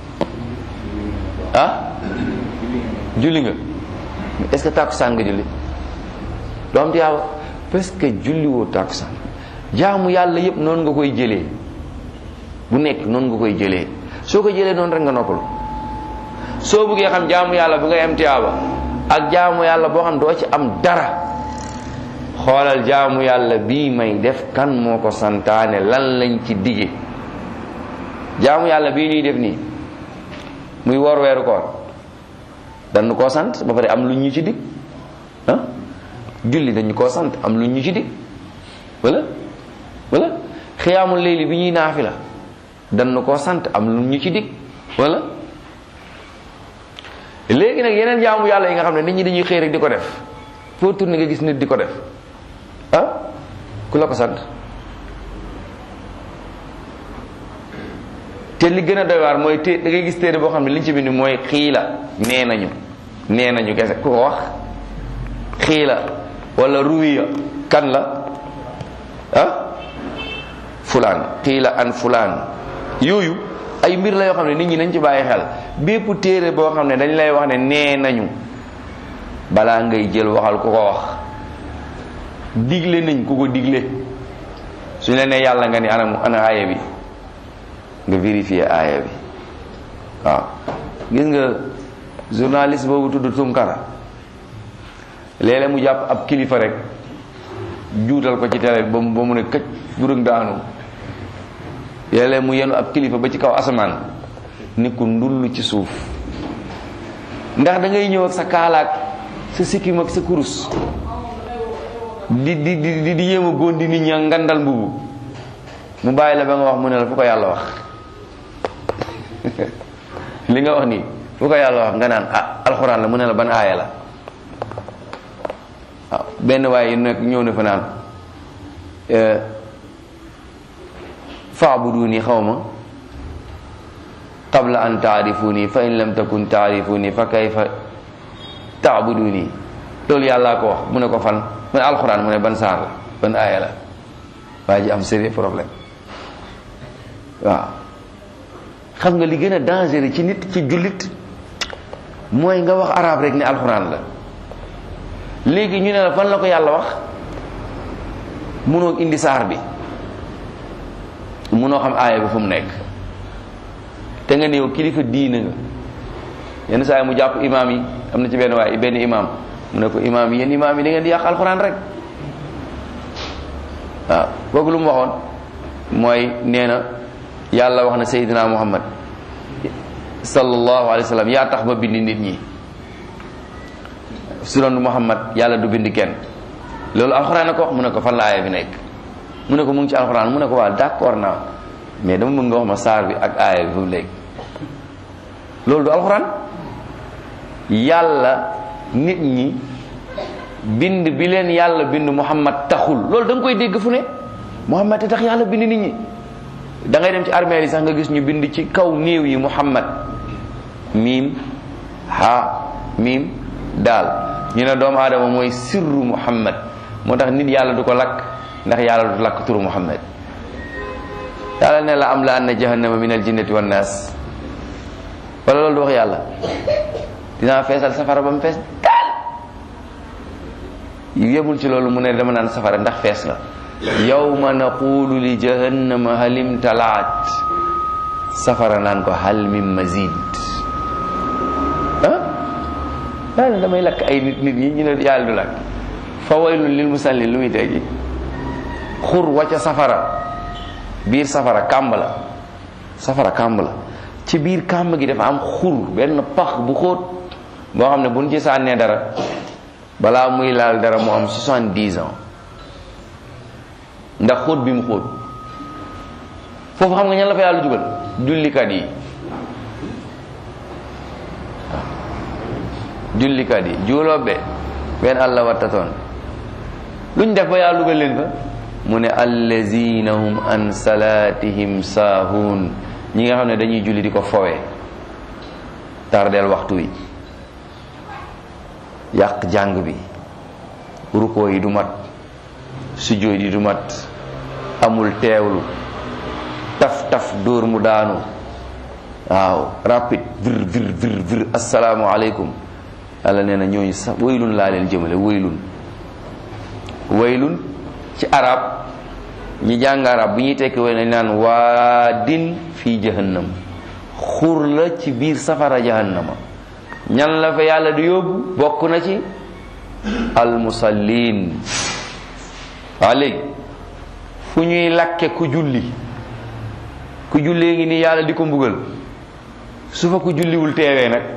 ah julli nga est-ce que tàkkusaan nga julli doo am tiyaaba parce que julli woo tàkkusaan jaamu yàlla yépp noonu nga koy jëlee bu nekk noonu nga koy jëlee soo ko jëlee noonu rek nga noppalu soo bëggee xam jaamu yàlla bu ngay am tiyaaba ak jaamu yàlla boo xam doo ci am dara xoolal jaamu yàlla bii may def kan moo ko santaane lan lañ ci dige jaamu yàlla bii ñuy def nii muy woor weeru koor dañu koo sant ba pare am lu ñu ci dig ah julli dañu koo sant am lu ñu ci dig wala wala xiyaamul layli bi ñuy naafi la dañu koo sant am lu ñu ci dig wala léegi nag yeneen jaamu yàlla yi nga xam ne nit ñi dañuy xëy rek di ko def foo tourné nga gis nit di ko def ah ku la ko sant te li gën a doy waar mooy té da ngay gis téere boo xam ne liñ ci bind mooy xiila nee nañu nee nañu kese ku ko wax xiila wala ruwiya kan la ah fulaan xiila an fulaan yooyu ay mbir la yoo xam ne nit ñi nañ ci bàyyi xel bépp téere boo xam ne dañ lay wax ne nee nañu balaa ngay jël waxal ku ko wax digle nañ ku ko digle suñ la nee yàlla nga ni ana ana aaya bi nga vérifier aaya bi waaw gis nga journaliste boobu tudd Tunkara léeg-léeg mu jàpp ab kilifa rek juutal ko ci télé ba mu ba mu ne këcc durug daanu léeg-léeg mu yenu ab kilifa ba ci kaw asamaan ni ko ndull ci suuf ndax da ngay ñëw ak sa kaalaak sa sikkim ak sa kurus di di di di yéem a góondi nit ñi ngandal mbubu mu bàyyi la ba nga wax mu ne la fu ko yàlla wax li nga wax nii fu ko yàlla wax nga naan ah alxuraan la mu ne la ban aaya la waaw benn waaye nekk ñëw na fa naan faabuduni xaw ma qabla an taarifuni fa in lam takun taarifuni fa kayfa taabuduni loolu yàllaa ko wax mu ne ko fan mu ne alxuraan mu ne ban saar la ban aaya la waa ji am sérieux problème waaw xam nga li gën a dangereux ci nit ci jullit mooy nga wax arab rek ne alxuraan la léegi ñu ne la fan la ko yàlla wax munoo indi saar bi munoo xam aaya bi fu mu nekk te nga néew kilifa diina nga yenn saa yi mu jàpp imaam yi am na ci benn waay benn imaam mu ne ko imaam yi yéen imaam yi da ngeen di yàq alxuraan rek waaw kooku lu mu waxoon mooy nee na yàlla wax na Seydina Muhammad sallallahu alayhi wa sallam yaa tax ma bind nit ñi su doon Muhammad yàlla du bind kenn loolu alxuraan na ko wax mu ne ko fan la aaya bi nekk mu ne ko mu ngi ci alxuraan mu ne ko waaw d'accord naa mais dama bëgg nga wax ma saar bi ak aaya bi fu mu léegi loolu du alxuraan yàlla nit ñi bind bi leen yàlla bind Muhammad taxul loolu da nga koy dégg fu ne Muhammad te tax yàlla bind nit ñi da ngay dem ci armeel yi sax nga gis ñu bind ci kaw néew yi Muhammad miim ha miim daal ñu ne doomu aadama mooy sirru Muhammad moo tax nit yàlla du ko lakk ndax yàlla du lakk turu Muhammad yàlla ne la am la anna jahannama min al jinnati wan naas wala loolu du wax yàlla dinaa feesal safara ba mu fees daal yemul ci loolu mu ne dama naan safara ndax fees la yawma naqulu li jahannama halim talaat safara naan ko hal min mazid ah yàlla damay lakk ay nit nit ñi ñu ne yàlla du lakk fa waylun lil musallin lu muy teggi xur wacca safara biir safara kàmb la safara kàmb la ci biir kàmb gi dafa am xur benn pax bu xóot boo xam ne buñ ci sànnee dara balaa muy laal dara mu am soixante-dix ans ndax xóot bi mu xóot foofu xam nga ñan la fa yàlla jugal jullikat yi jullikat yi juuloobe benn àlla wattatoon luñ def ba yàlla dugal leen fa mu ne allazina hum an salatihim saahuun ñi nga xam ne dañuy julli di ko fowee tardeel waxtu wi yàq jàng bi rukoo yi du mat sujjóot yi du mat amul teewlu taf taf dóor mu daanu waaw rapide vir vir vir vir assalaamu aleykum yàlla nee na ñooñu sax waylun laa leen jëmale waylun waylun ci arab ñi jàng arab bu ñuy tekki way nañ naan waadin fii jahannam xur la ci biir safara jahannama ñan la fa yàlla di yóbbu bokk na ci almusallin waa léegi fu ñuy lakke ku julli ku jullee ngi nii yàlla di ko mbugal su fa ku julliwul teewee nag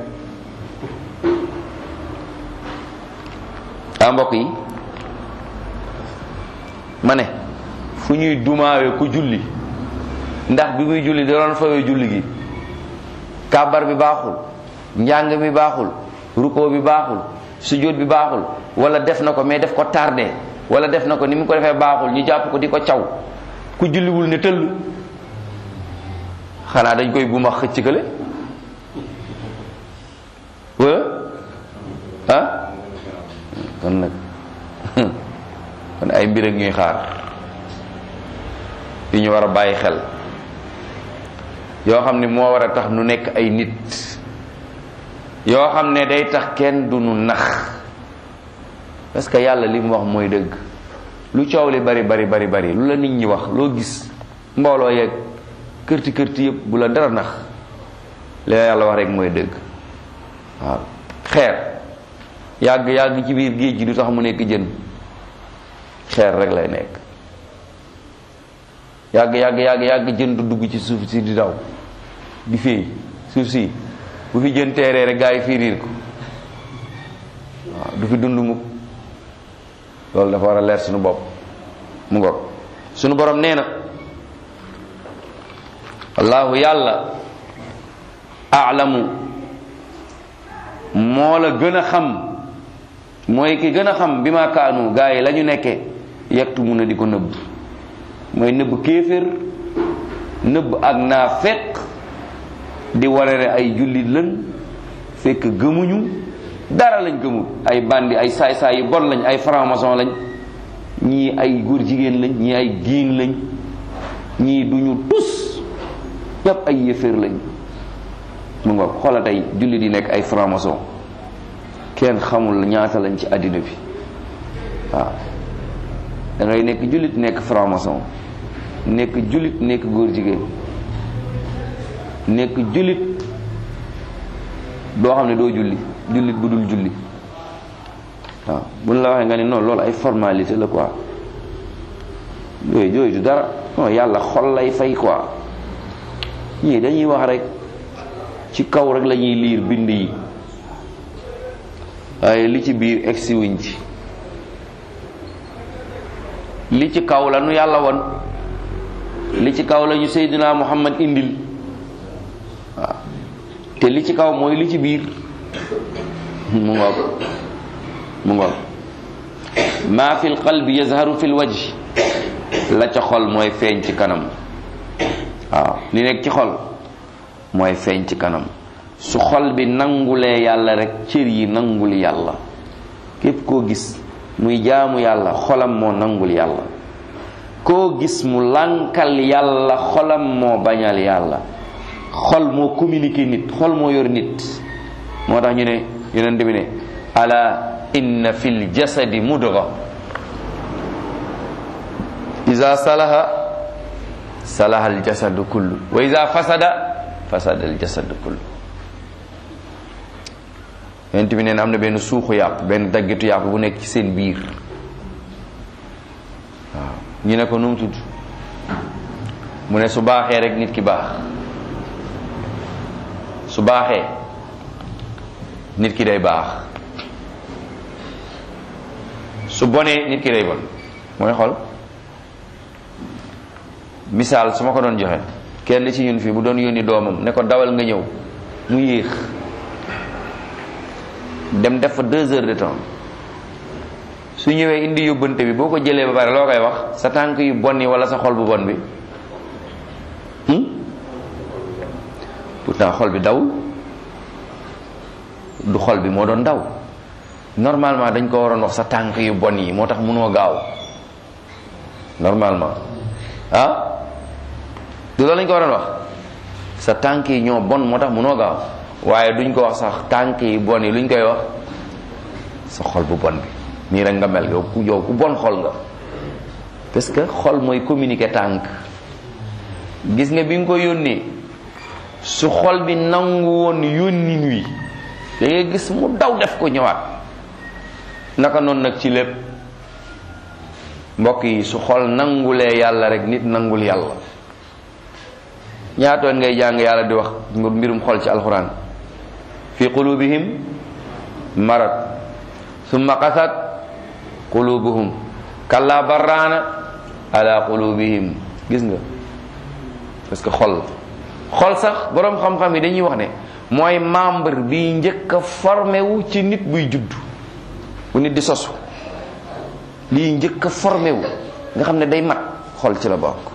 ah mbokk yi ma ne fu ñuy dumaawe ku julli ndax bi muy julli da doon fawee julli gi kàbbar bi baaxul njàng mi baaxul ruko bi baaxul sujjóot bi baaxul wala def na ko mais def ko tardé wala def na ko ni mu ko defee baaxul ñu jàpp ko di ko caw ku julliwul ne tëll xanaa dañ koy buma xëcc kële wala ah kon nag kon ay mbir ak ñuy xaar yu ñu war a bàyyi xel yoo xam ne moo war a tax nu nekk ay nit yoo xam ne day tax kenn du nu nax parce que yàlla li mu wax mooy dëgg lu coow li bari bari bari bari lu la nit ñi wax loo gis mbooloo yeeg kërti kërti yëpp bu la dara nax li la yàlla wax rek mooy dëgg waaw xeer yàgg yàgg ci biir géej gi du tax mu nekk jën xeer rek lay nekk yàgg yàgg yàgg yàgg jën du dugg ci suuf si di daw di féey suuf si bu fi jën teeree rek gaa yi fiiriir ko waaw du fi dund mukk loolu dafa war a leer suñu bopp mu ngoog suñu borom nee na allahu yàlla aalamu moo la gën a xam mooy ki gën a xam bi ma kaanu gaa yi la ñu nekke yegtu mun a di ko nëbb mooy nëbb kéeféer nëbb ak naa fekk di warare ay jullit lën fekk gëmuñu dara lañ gëmul ay bandi ay saay-saay yu bon lañ ay franc-maçon lañ ñii ay góor jigéen lañ ñii ay giin lañ ñii duñu tus yépp ay yëféer lañ mu nga xoola tey julli di nekk ay franc-maçon kenn xamul ñaata lañ ci àddina bi waaw da ngay nekk jullit nekk franc-maçon nekk jullit nekk góor jigéen nekk jullit doo xam ne doo julli jullit bu dul julli waaw buñ la waxee nga ne non loolu ay formalité la quoi yooyu yooyu du dara non yàlla xol lay fay quoi ñii dañuy wax rek ci kaw rek la ñuy liir bind yi waaye li ci biir egsi wuñ ci li ci kaw la nu yàlla won li ci kaw la ñu Seydina Muhammad indil waaw te li ci kaw mooy li ci biir mu ngoog mu ngoog maa fi lqalbi yazharu fi lwajh la ca xol mooy feeñ ci kanam waaw li nekk ci xol mooy feeñ ci kanam su xol bi nangulee yàlla rek cër yi nangul yàlla képp koo gis muy jaamu yàlla xolam moo nangul yàlla koo gis mu lànkal yàlla xolam moo bañal yàlla xol moo communiqué nit xol moo yor nit moo tax ñu ne yonent bi ne ala inna fil jasadi mudga iza salaha salaha al jasadu kullu wa iza fasada fasada al jasadu kullu yonent bi nee na am na benn suuxu yàpp benn daggitu yàpp bu nekk ci seen biir waaw ñu ne ko nu mu tudd mu ne su baaxee rek nit ki baax su baaxee nit ki day baax su bonee nit ki day bon mooy xol misaal su ma ko doon joxe kenn ci ñun fii bu doon yónni doomam ne ko dawal nga ñëw mu yéex dem def fa deux heures de temps su ñëwee indi yóbbante bi boo ko jëlee ba pare loo koy wax sa tànk yu bon yi wala sa xol bu bon bi pourtant xol bi dawul du xol bi moo doon daw normalement dañ ko waroon wax sa tànk yu bon yi moo tax mënoo gaaw normalement ah du loolu lañ ko waroon wax sa tànk yi ñoo bon moo tax mënoo gaaw waaye duñ ko wax sax tànk yi bon yi luñ koy wax sa xol bu bon bi nii rek nga mel yow ku yow ku bon xol nga parce que xol mooy communiquer tànk gis nga bi nga ko yónnee su xol bi nangu woon yónnin wi da ngay gis mu daw def ko ñëwaat naka noonu nag ci lépp mbokk yi su xol nangulee yàlla rek nit nangul yàlla ñaatoon ngay jàng yàlla di wax mbirum xol ci alxuraan fi qulubihim marad summa qasat qulubuhum kalla barraana ala qulubihim gis nga parce que xol xol sax boroom xam-xam yi dañuy wax ne mooy membre bi njëkk a formé wu ci nit buy judd bu nit di sosu lii njëkk a formé wu nga xam ne day mat xol ci la bokk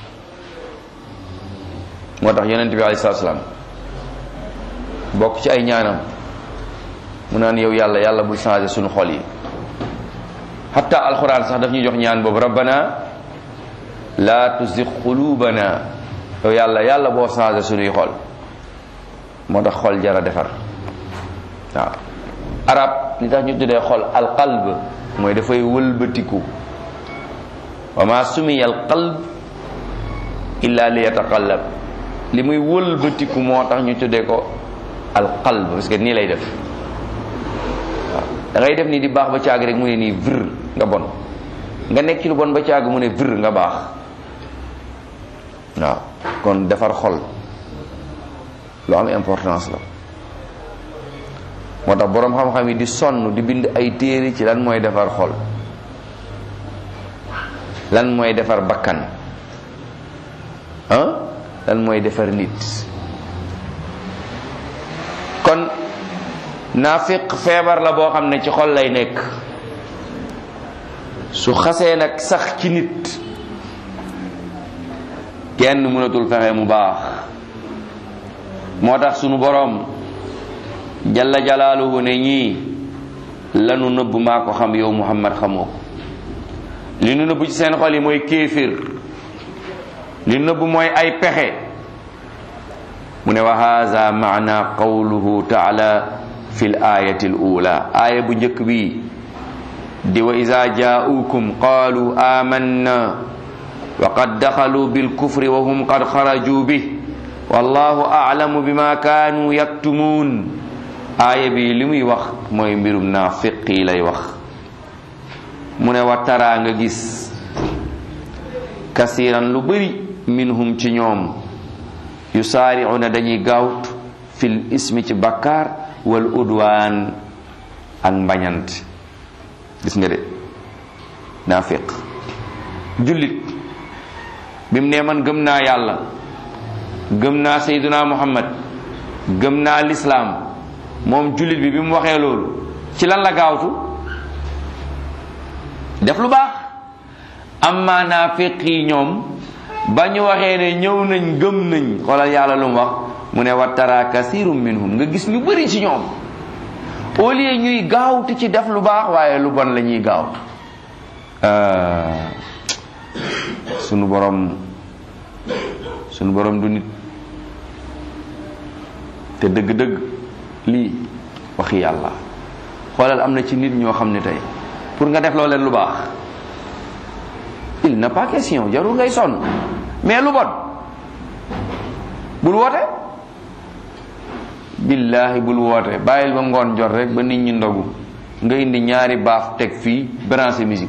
moo tax yonent bi alayhi salaatu salaam bokk ci ay ñaanam mu naan yow yàlla yàlla bul changé suñu xol yi hatta alquran sax daf ñuy jox ñaan boobu rabbana la tuzigh qulubana yow yàlla yàlla boo changé suñuy xol moo tax xol jara defar waaw arab li tax ñu tuddee xol alqalb mooy dafay wëlbatiku wa ma sumiya alqalb illa li yataqallab li muy wëlbatiku moo tax ñu tuddee ko alqalb parce que nii lay def waaw da ngay def nii di baax ba caag rek mu ne nii vir nga bon nga nekk ci lu bon ba caag mu ne vir nga baax waaw kon defar xol lu am importance la moo tax boroom xam-xam yi di sonn di bind ay téere ci lan mooy defar xol lan mooy defar bakkan ah lan mooy defar nit kon naafiq feebar la boo xam ne ci xol lay nekk su xasee nag sax ci nit kenn mënatul fexe mu baax moo tax sunu boroom jalla jalaaluhu ne ñii lanu nëbb maa ko xam yow muhammad xamoo ko li nu nëbb ci seen xol yi mooy kéefir li nëbb mooy ay pexe mu ne wa haza maana qawluhu taala fi l ayati l ula aaya bu njëkk bi di wa ida jaaukum qaalu amanna wa qad daxalu bilkufri wa hum qad xaraju bih wallahu aclamu bima kaanu yaktumuun aaya bi li muy wax mooy mbirum naafiq yi lay wax mu ne wa taraa nga gis kasiran lu bëri minhum ci ñoom yusaaricuuna dañuy gaawt fil ismi ci bakkaar wal udwaan ak mbañant gis nga de naafiq jullit bi mu ne man gëm naa yàlla gëm naa sayduna muhammad gëm naa lislaam moom jullit bi bi mu waxee loolu ci lan la gaawtu def lu baax amma naafiq yi ñoom ba ñu waxee ne ñëw nañ gëm nañ xoolal yàlla lu mu wax mu ne wa tara kasirum minhum nga gis ñu bëri ci ñoom au lieu ñuy gaawtu ci def lu baax waaye lu bon la ñuy gaawtu sunu borom sunu borom du nit te dëgg-dëgg lii waxi yàlla xoolal am na ci nit ñoo xam ne tey pour nga def loo leen lu baax il n'est pas question jarul ngay sonn mais lu bon bul woote billaahi bul woote bàyyil ba ngoon jot rek ba nit ñi ndogu nga indi ñaari baaf teg fii branché musique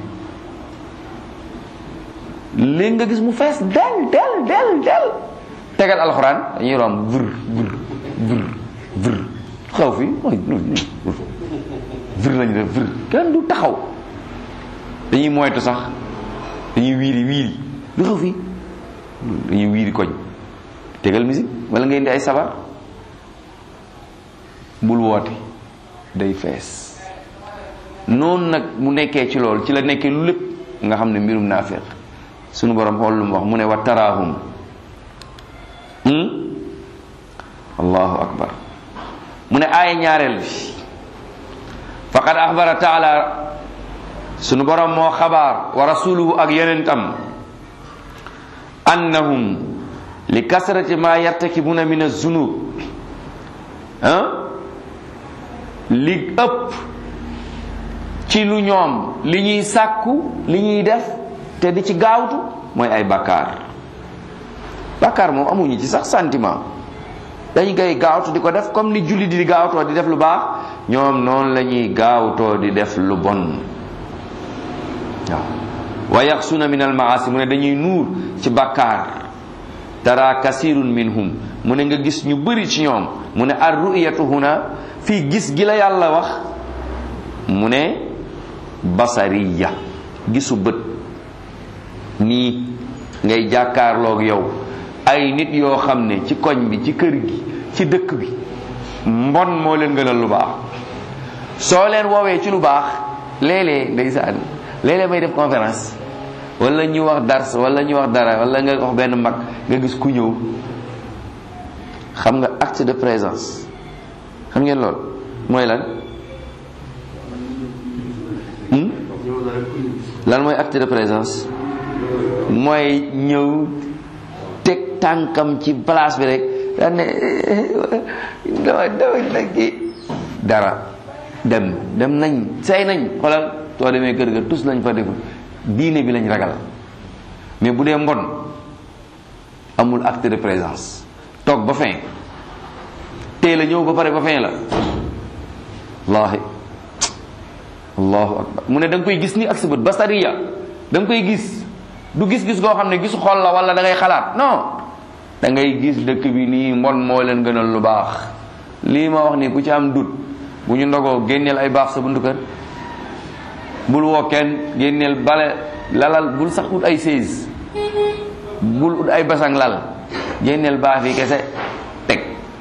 léegi nga gis mu fees del del del del tegal alxuraan dañuy romb vër vër vër vër xaw fi mooy vër lañu def vër kenn du taxaw dañuy moytu sax dañuy wiiri wiiri lu xaw fi dañuy wiiri koñ tegal musique wala nga indi ay sabar bul woote day fees noonu nag mu nekkee ci loolu ci la nekkee lu lépp nga xam ne mbirum naafeq sunu borom xool lu mu wax mu ne wa taraahum allahu akbar mu ne aaya ñaareel bi faqad axbara taala sunu borom moo xabaar wa rasuluhu ak yonentam annahum li kasrati ma yartakibuna min azunub ah li ëpp ci lu ñoom li ñuy sàkku li ñuy def te di ci gaawtu mooy ay bakkaar bakkaar moom amuñu ci sax sentiment dañ koy gaawtu di ko def comme ni julli di gaawtoo di def lu baax ñoom noonu la ñuy gaawtoo di def lu bon waaw wa yaxsuna min almaasi mu ne dañuy nuur ci bakkaar tara kasirun minhum mu ne nga gis ñu bëri ci ñoom mu ne ar ru'yatu huna fii gis gi la yàlla wax mu ne basariya gisu bët nii ngay jàkkaarloog yow ay nit yoo xam ne ci koñ bi ci kër gi ci dëkk bi mbon moo leen gënal lu baax soo leen woowee ci lu baax léeg-léeg ndeysaan léeg-léeg may def conférence wala ñu wax dars wala ñu wax dara wala nga wax benn mag nga gis ku ñëw xam nga acte de présence xam ngeen lool mooy lan lan mooy acte de présence mooy ñëw teg tànkam ci place bi rek daan ne dama dama nag dara dem dem nañ say nañ xoolal soo demee kër ga tus lañ fa deful diine bi lañ ragal mais bu dee mbon amul acte de présence toog ba fin teel a ñëw ba pare ba fin la wallahi allahu akbar mu ne da nga koy gis ni ak sa bët basariya da nga koy gis du gis-gis goo xam ne gisu xol la wala da ngay xalaat non da ngay gis dëkk bi nii mbon moo leen gënal lu baax lii ma wax nii ku ci am dut bu ñu ndogoo génneel ay baax sa buntu kër bul woo kenn génneel bale lalal bul sax ut ay seize bul ut ay basang lal génneel baax yi kese teg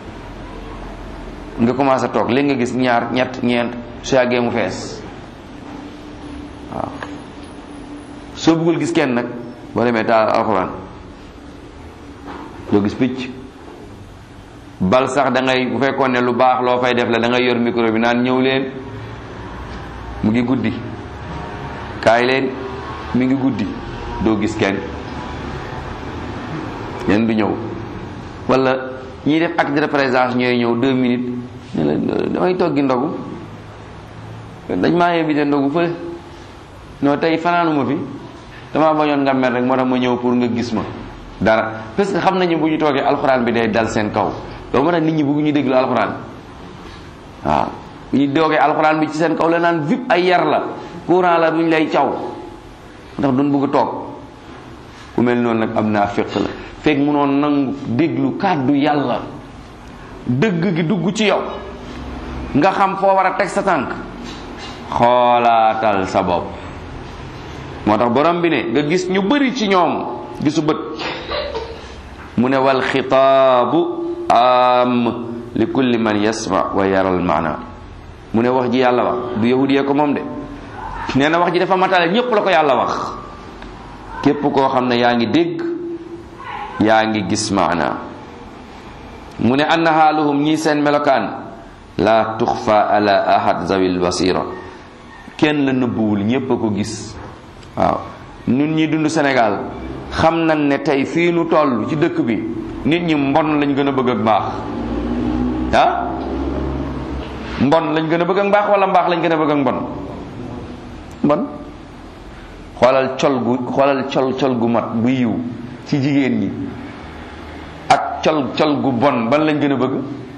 nga commencé toog léegi nga gis ñaar ñett ñeent su yàggee mu fees waaw soo bëggul gis kenn nag boo demee taal alxuraan doo gis picc bal sax da ngay bu fekkoon ne lu baax loo fay def la da ngay yor micro bi naan ñëw leen mu ngi guddi kaay leen mi ngi guddi doo gis kenn leen du ñëw wala ñiy def acte de présence ñooy ñëw deux minutes ne la damay toggi ndogu dañ maa invité ndogu fële non tey fanaanuma fi damaa bañoon nga mer rek moo tax ma ñëw pour nga gis ma dara parce que xam nañu bu ñu toogee alxuraan bi day dal seen kaw loolu moo tax nit ñi bëgg ñu déglu alxuraan waaw bu ñu doogee alxuraan bi ci seen kaw la naan vip ay yar la courant la duñ lay caw ndax duñ bëgg toog ku mel noonu nag am naa féq la fekk munoon nangu déglu kàddu yàlla dëgg gi dugg ci yow nga xam foo war a teg sa tànk xoolaatal sa bopp moo tax borom bi ne nga gis ñu bari ci ñoom gisu bët mu ne wal xitaabu am li kulli man yasma wa yaral maana mu ne wax ji yàlla wax du yahudiyee ko moom de nee na wax ji dafa matale ñépp la ko yàlla wax képp koo xam ne yaa ngi dégg yaa ngi gis maana mu ne anna xaaluhum ñii seen melokaan la tuxfa ala ahad zawil basira kenn la nëbbuwul ñépp a ko gis waaw ñun ñi dund Sénégal xam nañ ne tey fii nu toll ci dëkk bi nit ñi mbon lañ gën a bëgg ak mbaax ah mbon lañ gën a bëgg ak mbaax wala mbaax lañ gën a bëgg ak mbon mbon xoolal col gu xoolal col col gu mat bu yiw ci jigéen ñi ak col col gu bon ban lañ gën a bëgg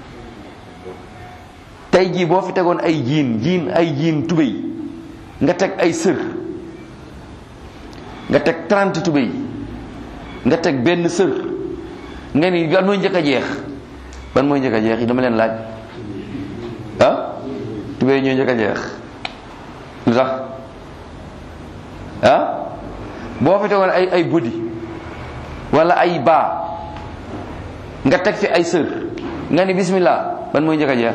tey jii boo fi tegoon ay jiin jiin ay jiin tubéy nga teg ay sër nga teg 30 tubéy nga teg benn sër nga ni ban mooy njëkk a jeex ban mooy njëkk a jeex yi dama leen laaj ah tubéy ñoo njëkk a jeex lu tax ah boo fi tegoon ay ay budi wala ay baa nga teg fi ay sër nga ni bismillah ban mooy njëkk a jeex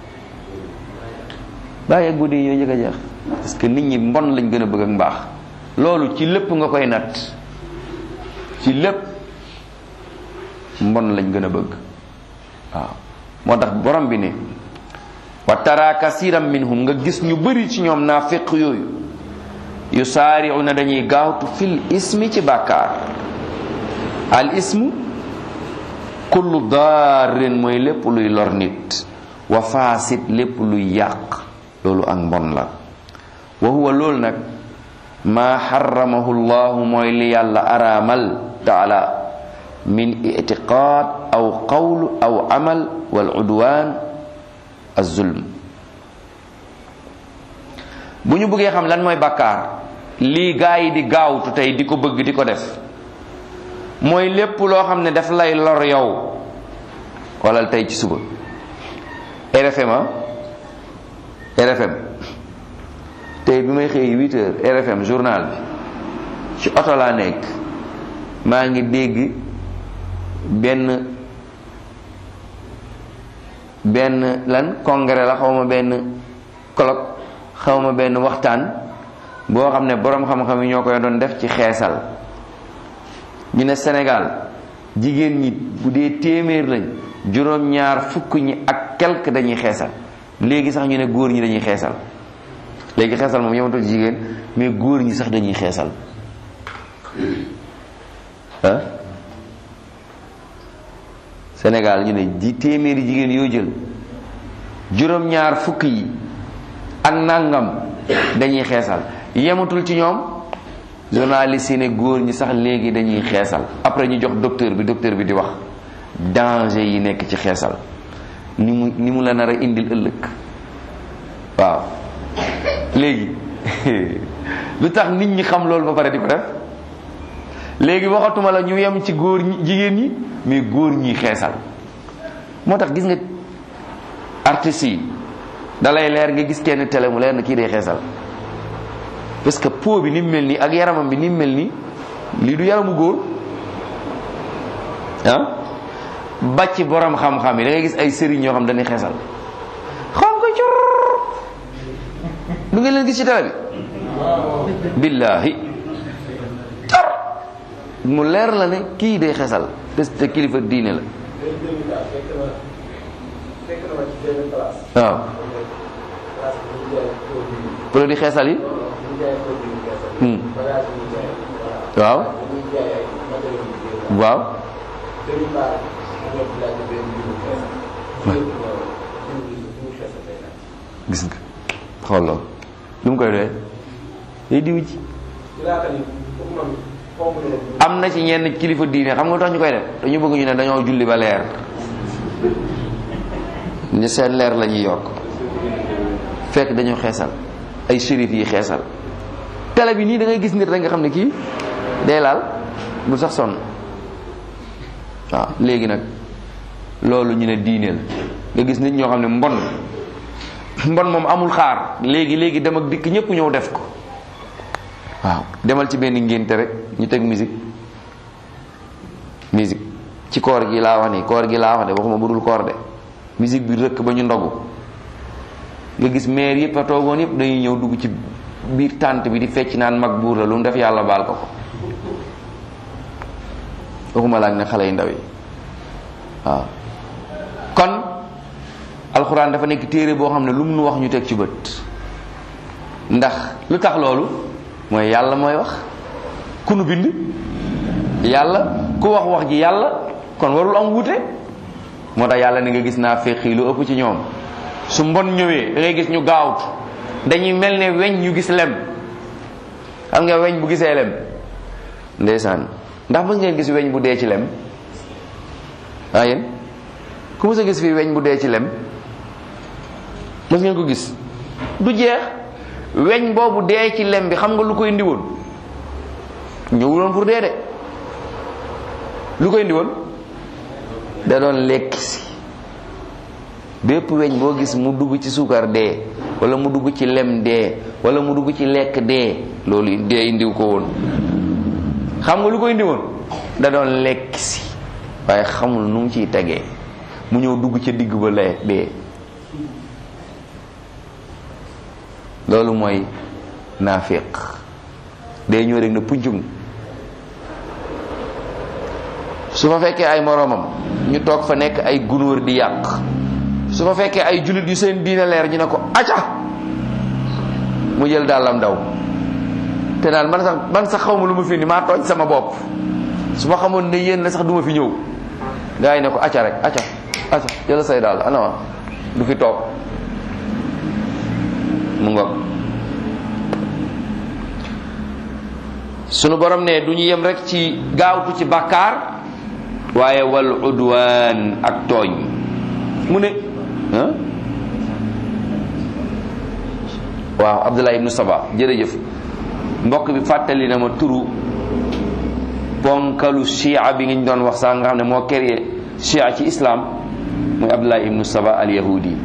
bàyyi ak budi yi ñoo njëkk a jeex parce que nit ñi mbon lañ gën a bëgg ak mbaax loolu ci lépp nga koy natt ci lépp mbon lañ gën a bëgg waaw moo tax borom bi ne wa tara kasiran minhum nga gis ñu bëri ci ñoom naafiq yooyu yu saari'una dañuy gaawtu fil ismi ci bàkkaar al ismu kullu daarin mooy lépp luy lor nit wa faasit lépp luy yàq loolu ak mbon la wa huwa loolu nag maa xaramahu llahu mooy li yàlla araamal taala min itiqaad aw qawl aw amal wal udwan azulm bu ñu bëggee xam lan mooy bàkkaar lii gaa yi di gaawtu tey di ko bëgg di ko def mooy lépp loo xam ne daf lay lor yow wala tey ci suba RFM a RFM tey bi may xëy 8 heures RFM journal bi ci oto laa nekk maa ngi dégg benn benn lan congrès la xawma benn colloque xawma benn waxtaan boo xam ne boroom xam-xam yi ñoo koy doon def ci xeesal ñu ne Sénégal jigéen ñi bu dee téeméer lañ juróom-ñaar fukk ñi ak quelque dañuy xeesal léegi sax ñu ne góor ñi dañuy xeesal léegi xeesal moom yematul jigéen mais góor ñi sax dañuy xeesal ah Sénégal ñu ne ji téeméeri jigéen yoo jël juróom-ñaar fukk yi ak nangam dañuy xeesal yematul ci ñoom journaliste yi ne góor ñi sax léegi dañuy xeesal après ñu jox docteur bi docteur bi di wax danger yi nekk ci xeesal ni mu ni mu la nar a indil ëllëg waaw léegi lu tax nit ñi xam loolu ba pare di ko def léegi waxatuma la ñu yem ci góor ñi jigéen ñi mais góor ñi xeesal moo tax gis nga artistes yi dalay leer nga gis kenn télé mu leer na kii day xeesal parce que peau bi ni mu mel nii ak yaramam bi ni mu mel nii lii du yaramu góor ah ba ci borom xam-xam yi da ngay gis ay sëriñ ñoo xam dañuy xeesal xam ko cur du ngeen leen gis ci télé bi billahi tar mu leer la ne kii day xeesal parce que kilifa diine la fekk na ma ci benn place. waaw place bi ñu jaay produit produit xeesal yi ñu jaay produit gerte. Hmm. bagage yi ñu jaay. voilà. waaw dañuy jaay ay matériels yu bëri. waaw dañuy baax ñu ñëw di laaj benn jiwu xeesal. jiwu jiwu jiwu xeesal lay laaj. gis nga xool loolu lu mu koy doyee day diw ci ci laata ni pour man xaw ma leen. am na ci ñenn kilifa diine xam nga lu tax ñu koy def dañu bëgg ñu ne dañoo julli ba leer ñu seen leer la ñuy yokk fekk dañoo xeesal ay shérif yi xeesal télé bi nii da ngay gis nit rek nga xam ne kii day laal bu sax sonn waaw léegi nag loolu ñu ne diine la nga gis nit ñoo xam ne mbon mbon moom amul xaar léegi léegi dem ak dikk ñëpp ñëw def ko waaw demal ci benn ngénte rek ñu teg musique musique ci koor gi laa wax ni koor gi laa wax de waxuma budul koor de musique bi rëkk ba ñu ndogu nga gis maire yëpp a toogoon yëpp dañuy ñëw dugg ci biir tànt bi di fecc naan mag buur la lu mu def yàlla baal ko ko waxuma laak ne xale yu ndaw yi waaw kon alxuraan dafa nekk téere boo xam ne lu mu nu wax ñu teg ci bët ndax lu tax loolu mooy yàlla mooy wax ku nu bind yàlla ku wax wax ji yàlla kon warul am wuute moo tax yàlla ni nga gis naa féqi lu ëpp ci ñoom su mbon ñëwee da ngay gis ñu gaawtu dañuy mel ne weñ ñu gis lem xam nga weñ bu gisee lem ndeysaan ndax mës ngeen gis weñ bu dee ci lem ah yéen ku mës a gis fii weñ bu dee ci lem mës ngeen ko gis du jeex weñ boobu dee ci lem bi xam nga lu koy indi woon ñëwuloon pour dee de lu koy indi woon da doon lekk si bépp weñ boo gis mu dugg ci suukar dee wala mu dugg ci lem dee wala mu dugg ci lekk dee loolu dee indiw ko woon xam nga lu koy indi woon da doon lekk si waaye xamul nu mu ciy tegee mu ñëw dugg ca digg ba lee dee loolu mooy naafiq day ñëw rek na puncum su fa fekkee ay moroomam ñu toog fa nekk ay gunóor di yàq su fa fekkee ay jullit yu seen diine leer ñu ne ko aca mu jël dàllam daw te naan man sax man sax xaw ma lu ma fi ni maa tooñ sama bopp su ma xamoon ne yéen la sax duma fi ñëw gars yi ne ko aca rek aca aca jël say dàll ana du fi toog mu ngoog sunu borom ne du ñu yem rek ci gaawtu ci bàkkaar waaye wal udwaan ak tooñ mu ne ah waaw Abdullah ibnu Saba jërëjëf mbokk bi fàttali na ma turu ponkalu chia bi nga ñu doon wax sax nga xam ne moo créé chia ci islam muy Abdullah ibnu Saba al yahudi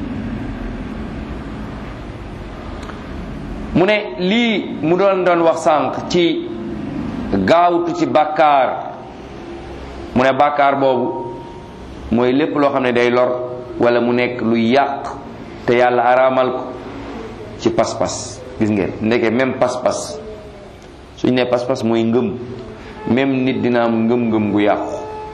mu ne lii mu doon doon wax sànq ci gaawtu ci bàkkaar mu ne bàkkaar boobu mooy lépp loo xam ne day lor wala mu nekk lu yàq te yàlla araamal ko ci pas-pas gis ngeen ndeke même pas-pas suñ ne pas-pas mooy ngëm même nit dina am ngëm-ngëm gu yàqu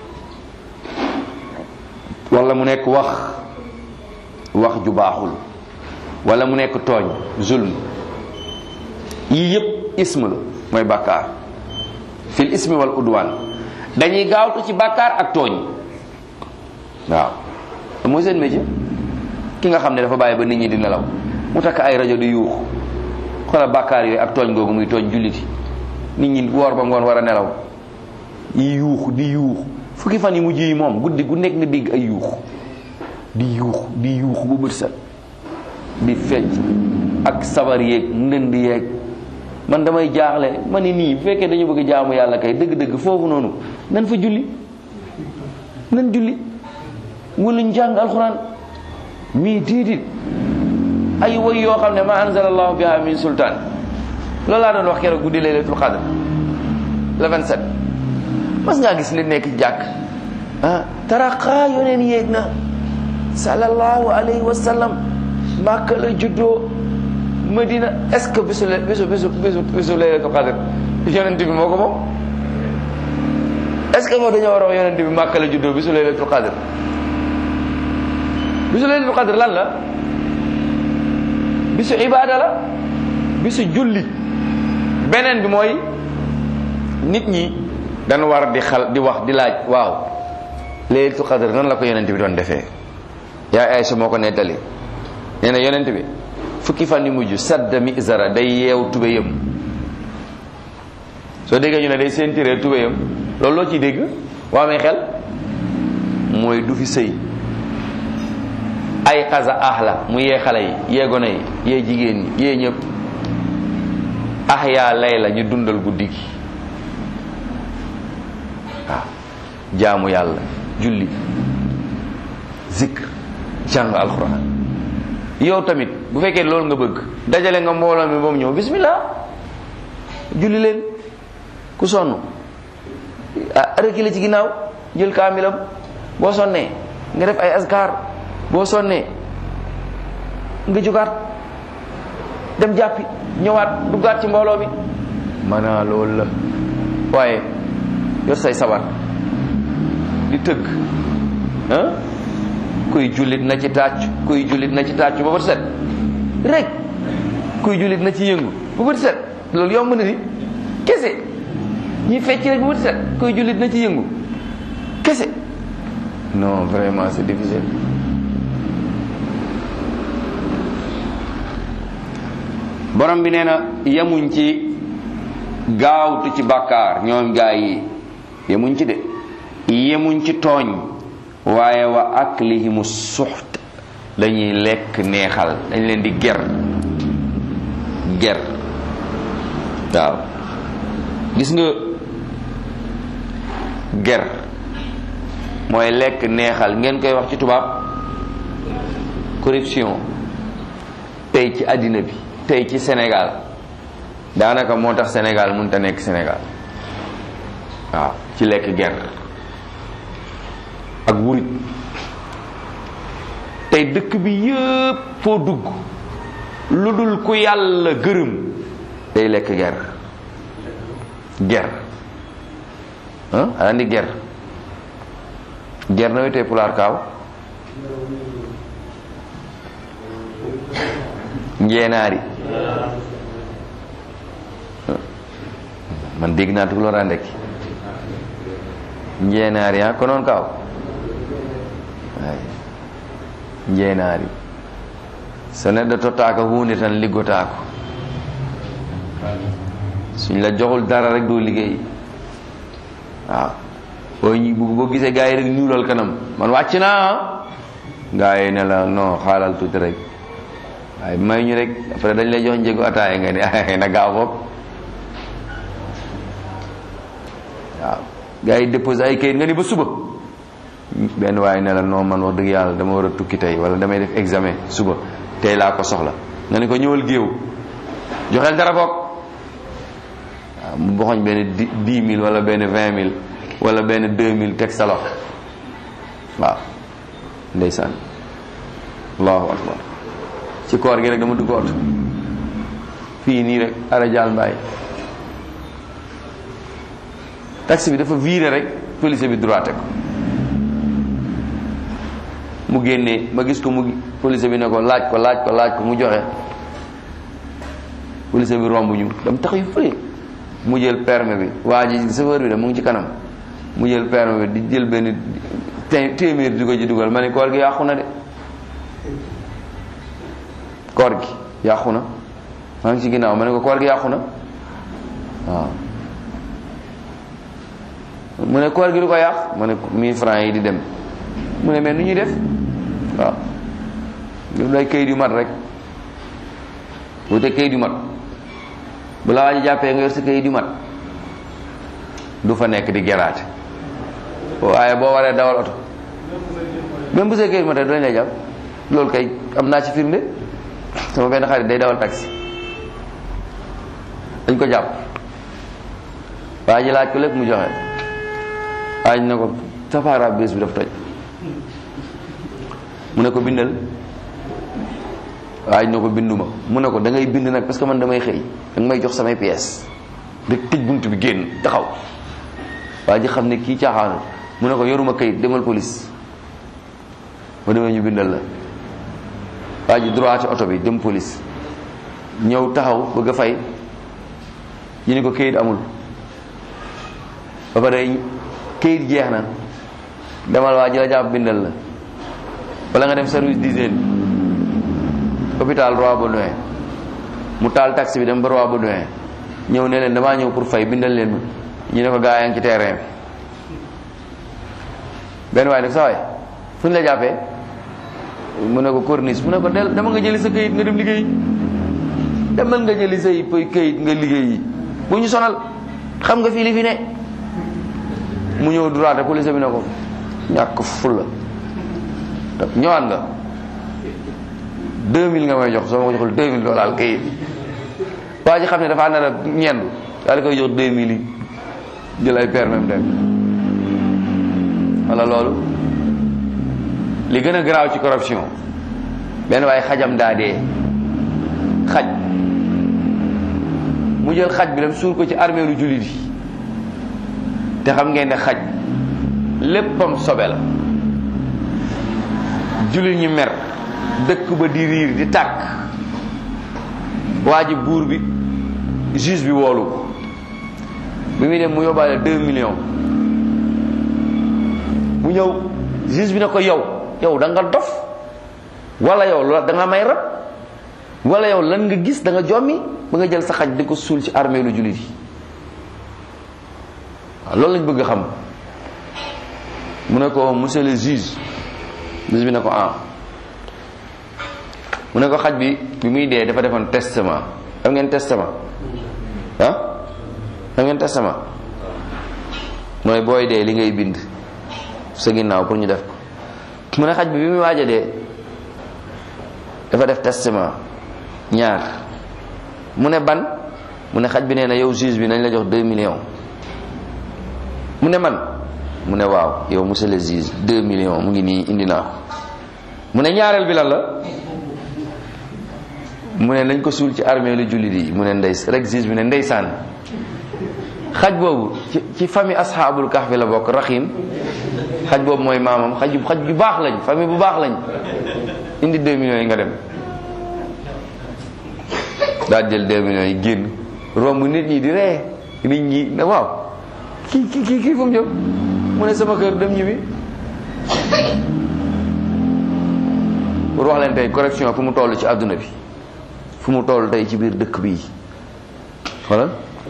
wala mu nekk wax wax ju baaxul wala mu nekk tooñ zulm yii yépp ism la mooy bàkkaar fil ismi wal udwan dañuy gaawtu ci bàkkaar ak tooñ waaw mooy seen métier ki nga xam ne dafa bàyyi ba nit ñi di nelaw mu takk ay rajo di yuux xoolal bàkkaar yooyu ak tooñ googu muy tooñ julliti nit ñi woor ba ngoon war a nelaw yi yuux di yuux fukki fan yi mujj yi moom guddi gu nekk nga dégg ay yuux di yuux di yuux bu bët set di fecc ak sabar yeeg ndënd yeeg man damay jaaxle ma ni nii bu fekkee dañu bëgg jaamu yàlla kay dëgg-dëgg foofu noonu nan fa julli nan julli wala ñu jàng alxuraan mii déedéet ay woy yoo xam ne ma anzala allahu biha min sultaan loolu laa doon wax keroog guddi laylatul qadr le 27 mas ngaa gis li nekk jàkk ah taraqa yoneen yéeg na sallallahu alayhi wa sallam màkka la juddoo madina est-ce que bisu bisu bisu bisu bisu laylatul qadr yonent bi moo ko moom est-ce que moo dañoo war a wax yonent bi màkka la juddoo bisu laylatul qadr bisu laylatul qadr lan la bisu ibaada la bisu julli beneen bi mooy nit ñi dañu war di xal di wax di laaj waaw laylatul qadr nan la ko yonent bi doon defee yaa Aysa moo ko nettali nee na yonent bi fukki fan yu mujj sadda mi zara day yeew tubéyam soo déggee ñu ne day sentiree tubéyam loolu loo ciy dégg waa amee xel mooy du fi sëy ay xasa ah la mu yee xale yi yee gone yi yee jigéen ñi yee ñëpp ah yaa lay la ñu dundal guddi gi waaw jaamu yàlla julli zikr jàng alxuraan yow tamit bu fekkee loolu nga bëgg dajale nga mbooloo mi ba mu ñëw bismillah julli leen ku sonn ah rëkki ci ginnaaw jël kaamilam boo sonnee nga def ay askar boo sonnee nga jógaat dem jàppi ñëwaat duggaat ci mbooloo mi maanaa loolu la waaye yor say sabar di tëgg ah kuy jullit na ci tàcc kuy jullit na ci tàcc ba bët set rek kuy jullit na ci yëngu ba bët set loolu yomb na di kese ñuy fecc rek ba bët set kuy jullit na ci yëngu kese non vraiment c'est difficile borom bi nee na yemuñ ci gaawtu ci bàkkaar ñoom gaa yi yemuñ ci de yemuñ ci tooñ waaye wa aklihimu suxt dañuy lekk neexal dañ leen di ger ger waaw gis nga ger mooy lekk neexal ngeen koy wax ci tubaab corruption tey ci àddina bi tey ci Sénégal daanaka moo tax Sénégal mënut a nekk Sénégal waaw ci lekk ger ak wurit tey dëkk bi yëpp foo dugg lu dul ku yàlla gërëm day lekk ger ger ah andi ger ger na wetee pulaar kaaw njeenaari man dégg naa tukulóor a ndekki njeenaari ah konoon kaaw ay njeenaari so neɗɗo tottaaka hunde tan liggotaako suñ la joxul dara rek doo liggéey waaw boo ñu boo gisee gars yi rek ñuulal kanam man wàcc naa gars yi ne la non xaalal tuuti rek waaye may ñu rek après dañ lay jox njëgu ataaya nga ne na gaaw bopp waaw gars yi déposé ay kayit nga ni ba suba benn waaye ne la non man wax dëgg yàlla dama war a tukki tey wala damay def examen suba tey laa ko soxla nga ne ko ñëwal géew joxeel dara bokk waaw mu boxoñ benn dix mille wala benn vingt mille wala benn deux mille teg sa loxo waaw ndeysaan allahu akbar ci koor gi rek dama dugg oto fii nii rek ara jaal mbaay taxi bi dafa viré rek police bi droité ko mu génnee ma gis ko mu police bi ne ko laaj ko laaj ko laaj ko mu joxe police bi romb ñu dam tax yu fële mu jël permis bi waa ji chauffeur bi da mu ngi ci kanam mu jël permis bi di jël benn téeméer di ko ci dugal ma ne koor gi yàqu na de koor gi yàqu na maa ngi ci ginnaaw ma ne ko koor gi yàqu na waaw mu ne koor gi du ko yàq ma ne ko 1000 francs yi di dem mu ne mais nu ñuy def waaw ñu lay kayit yu mat rek wute kayit yu mat bu la waa ji jàppee nga yor sa kayit yu mat du fa nekk di geraate waaye boo waree dawal oto même bu see kayit yu mat rek dañ lay jàpp loolu kay am naa ci firnde sama benn xarit day dawal taxi dañ ko jàpp waa ji laaj ko lépp mu joxe waaj na ko safaara bés bi daf toj mu ne ko bindal waaj na ko binduma mu ne ko da ngay bind nag parce que man damay xëy da nga may jox samay pièces rek tëj bunt bi génn taxaw waa ji xam ne kii caaxaanul mu ne ko yoruma kayit demal police ba demee ñu bindal la waa ji droité oto bi dem police ñëw taxaw bëgg a fay ñu ne ko kayit amul ba pare kayit jeex na demal waa ji la jàpp bindal la wala nga dem service d'hygiène hôpital Roi Baudouin mu taal taxi bi dem ba Roi Baudouin ñëw ne leen damaa ñëw pour fay bindal leen ñu ne ko gaa yaa ngi ci terrain bi benn waay nag sa waay fu ñu la jàppee mu ne ko corniche mu ne ko del dama nga jëli sa kayit nga dem liggéey demal nga jëli say pëy kayit nga liggéey yi bu ñu sonal xam nga fii li fi ne mu ñëw droite police bi ne ko ñàkk fulla ñëwaat nga 2000 nga may jox soo ma ko joxul 2000 doo laal kayit waa ji xam ne dafa nar a ñendu daal di koy jox 2000 yi jël ay permis dem wala loolu li gën a garaaw ci corruption benn waaye xajam daa dee xaj mu jël xaj bi dem suur ko ci armée lu jullit yi te xam ngeen ne xaj léppam sobe la jullit ñi mer dëkk ba di riir di tàkk waa ji buur bi juge bi woolu ko bi muy dem mu yóbbaale deux millions mu ñëw juge bi ne ko yow yow da nga dof wala yow da nga may rab wala yow lan nga gis da nga jommi ba nga jël sa xaj di ko suul ci armée lu jullit yi waaw loolu lañ bëgg a xam mu ne ko monsieur le juge juge bi ne ko ah mu ne ko xaj bi bi muy dee dafa defoon testament xam ngeen testament ah xam ngeen testament mooy booy dee li ngay bind sa ginnaaw pour ñu def ko mu ne xaj bi bi muy waaj a dee dafa def testament ñaar mu ne ban mu ne xaj bi nee na yow juge bi nañ la jox 2 millions mu ne man mu ne waaw yow monsieur le juge 2 millions mu ngi nii indi naa ko mu ne ñaareel bi lan la mu ne nañ ko suul ci armée lu jullit yi mu ne ndey rek juge bi ne ndeysaan xaj boobu ci ci famille asxaabul kahfi la bokk raxim xaj boobu mooy maamam xaj xaj bu baax lañ famille bu baax lañ indi 2 millions yi nga dem daal jël 2 millions yi génn romb nit ñi di ree nit ñi ne waaw kii kii kii kii fu mu jëm mu ne sama kër dem ñibbi pour wax leen tey correction fu mu toll ci àdduna bi fu mu toll tey ci biir dëkk bi xoolal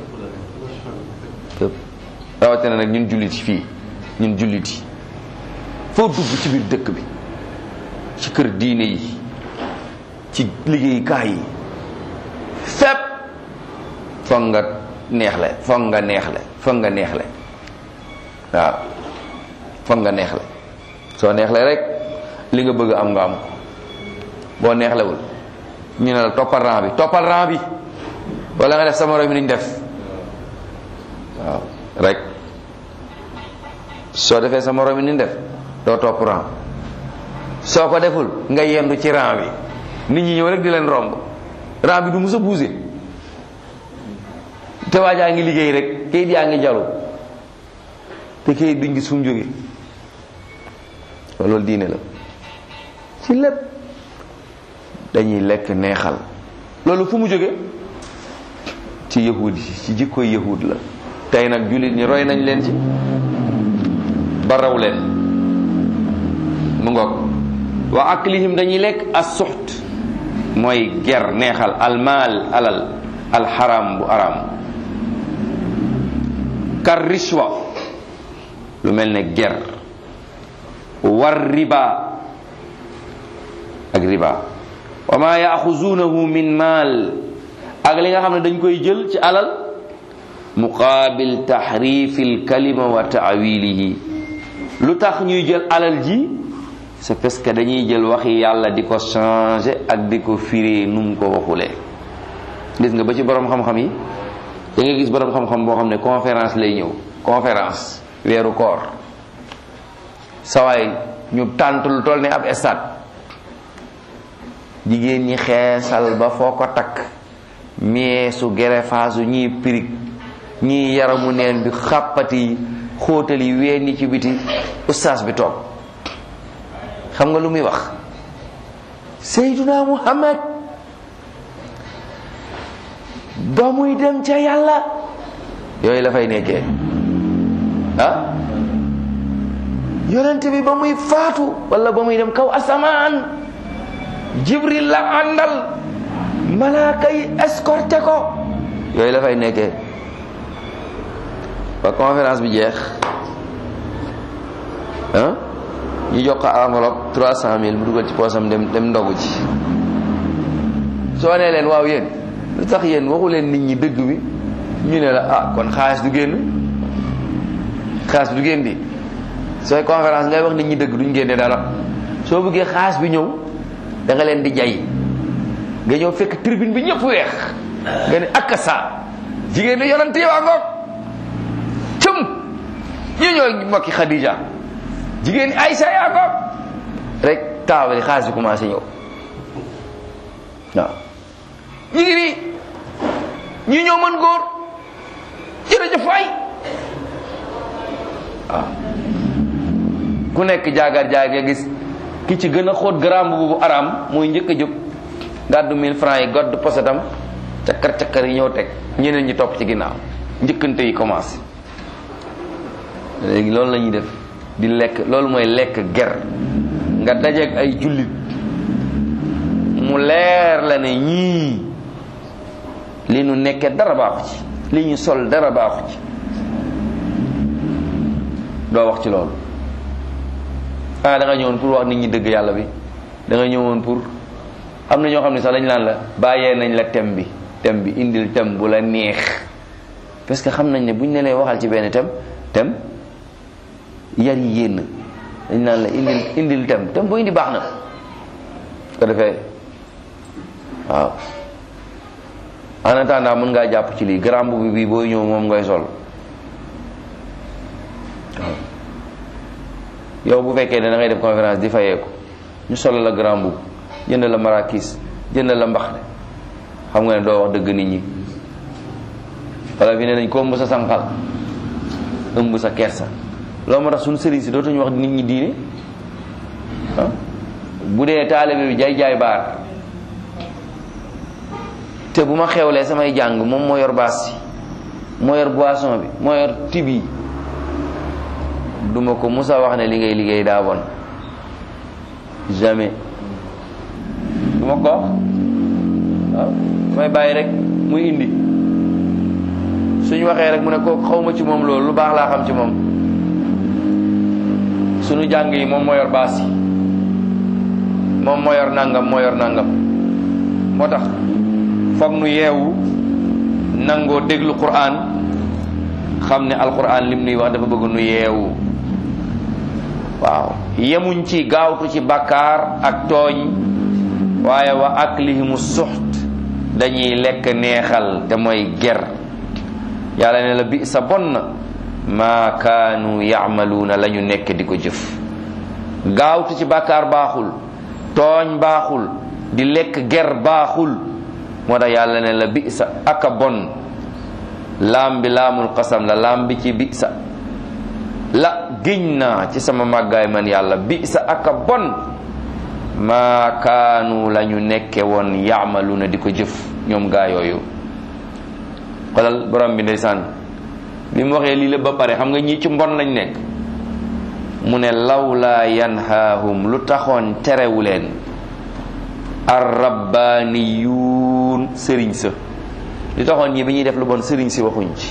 fépp rawatina nag ñun jullit yi fii ñun jullit yi foo dugg ci biir dëkk bi ci kër diine yi ci liggéeyukaay yi fépp foog nga neexle foog nga neexle foog nga neexle waaw foog nga neexle soo neexle rek li nga bëgg am nga am ko boo neexlewul ñu ne la toppal rang bi toppal rang bi wala nga def sama morom mi niñ def waaw rek soo defee sa morom mi niñ def doo topp rang soo ko deful nga yendu ci rang bi nit ñi ñëw rek di leen romb rang bi du mus a bouger te waajaa ngi liggéey rek kayit yaa ngi jalu te kayit duñ gis fu mu jóge loolu diine la ci lépp dañuy lekk neexal loolu fu mu jóge ci yahud yi ci jikkoy yahud la tey nag jullit ñi roy nañ leen ci ba raw leen mu ngoog wa aklihim dañuy lekk as suxt mooy ger neexal almaal alal alxaram bu aram kar rishwa lu mel ne ger war riba ak riba wa ma yaxuzunahu min maal ak li nga xam ne dañ koy jël ci alal muqaabil taxrifi alkalima wa taawilihi lu tax ñuy jël alal ji c'est parce que dañuy jël waxi yàlla di ko changer ak di ko firee nu mu ko waxulee gis nga ba ci borom xam-xam yi da nga gis borom xam-xam boo xam ne conférence lay ñëw conférence weeru koor sawaay ñu tànt lu toll ne ab stade jigéen ñi xeesal ba foo ko takk meesu gerefaasu ñii pirig ñii yaramu neen bi xàppati yi xóotal yi ween yi ci biti ustaas bi toog xam nga lu muy wax Seyduna Muhammad ba muy dem ca yàlla yooyu la fay nekkee ah yonent bi ba muy faatu wala ba muy dem kaw asamaan jibril la àndal malaaka yi escorté ko yooyu la fay nekkee ba conférence bi jeex ah ñu jox ko enveloppe trois cent mille mu dugal ci poosam dem dem ndogu ci soo nee leen waaw yéen lu tax yéen waxu leen nit ñi dëgg bi ñu ne la ah kon xaalis du génn xaalis bi du génn di sooy conférence ngay wax nit ñi dëgg duñ génne dara soo bëggee xaalis bi ñëw da nga leen di jay nga ñëw fekk tribune bi ñëpp weex nga ne ak sa jigéen ñi yonent yi waa ngoog cëm ñu ñoo mbokki Khadija jigéen ñi Aïcha yaa ngoog rek taawali xaalis bi commencé ñëw waaw ñu ngi nii ñu ñëw mën góor jërëjëf waay waaw ku nekk jaagar jaag nga gis ki ci gën a xóot garaam bu bu araam muy njëkk a jóg gàddu 1000 francs yi gàddu posetam cakkar cakkar yi ñëw teg ñeneen ñi topp ci ginnaaw njëkkante yi commencé léegi loolu la ñuy def di lekk loolu mooy lekk ger nga dajeeg ay jullit mu leer la ne ñii li nu nekkee dara baaxu ci li ñu sol dara baaxu ci doo wax ci loolu ah da nga ñëwoon pour wax nit ñi dëgg yàlla bi da nga ñëwoon pour am na ñoo xam ne sax dañ naan la bàyyee nañ la thème bi thème bi indil thème bu la neex parce que xam nañ ne buñ ne lay waxal ci benn thème thème yar yi yéen dañ naan la indil indil thème thème bu indi baax na ko defee waaw en attendant mën ngaa jàpp ci lii grand boubou bi booy ñëw moom ngay sol waaw yow bu fekkee ne da ngay def conférence di fayeeku ñu sol la grand boubou jënd la marakis jënd la mbaxne xam nga ne doo wax dëgg nit ñi wala fi ne nañ ko ëmb sa sànqal ëmb sa kersa loolu moo tax suñu sëriñ si dootuñu wax nit ñi diine ah bu dee taalibe bi jaay jaay baar te bu ma xewlee samay jàng moom moo yor baas bi moo yor boisson bi moo yor tib yi duma ko musa wax ne li ngay liggéey daa bon jamais du ma ko wax waaw may bàyyi rek muy indi suñu waxee rek mu ne kooku xawma ci moom loolu lu baax laa xam ci moom suñu jàng yi moom moo yor baas yi moom moo yor nangam moo yor nangam moo tax foog nu yeewu nangoo déglu Qur'an xam ne alquran lim nuy wax dafa bëgg nu yeewu waaw yemuñ ci gaawtu ci bakkaar ak tooñ waaye wa aklihimu suxt dañuy lekk neexal te mooy ger yàlla ne la bi sa bon na maa kaanu yaamaluuna la ñu nekk di ko jëf gaawtu ci bakkaar baaxul tooñ baaxul di lekk ger baaxul moo tax yàlla ne la bi sa aka bon laam bi laamul qasam la laam bi ci bi sa la giñ naa ci sama màggaay man yàlla bi sa aka bon maa kaanu la ñu nekke woon yaamalu na di ko jëf ñoom gaa yooyu xolal borom bi ndeysaan bi mu waxee lii la ba pare xam nga ñii ci mbon lañ nekk mu ne lawlaa yanhaahum lu taxoon terewu leen arrabbaaniyuun sëriñ sa li taxoon ñi bi ñuy def lu bon sëriñ si waxuñ ci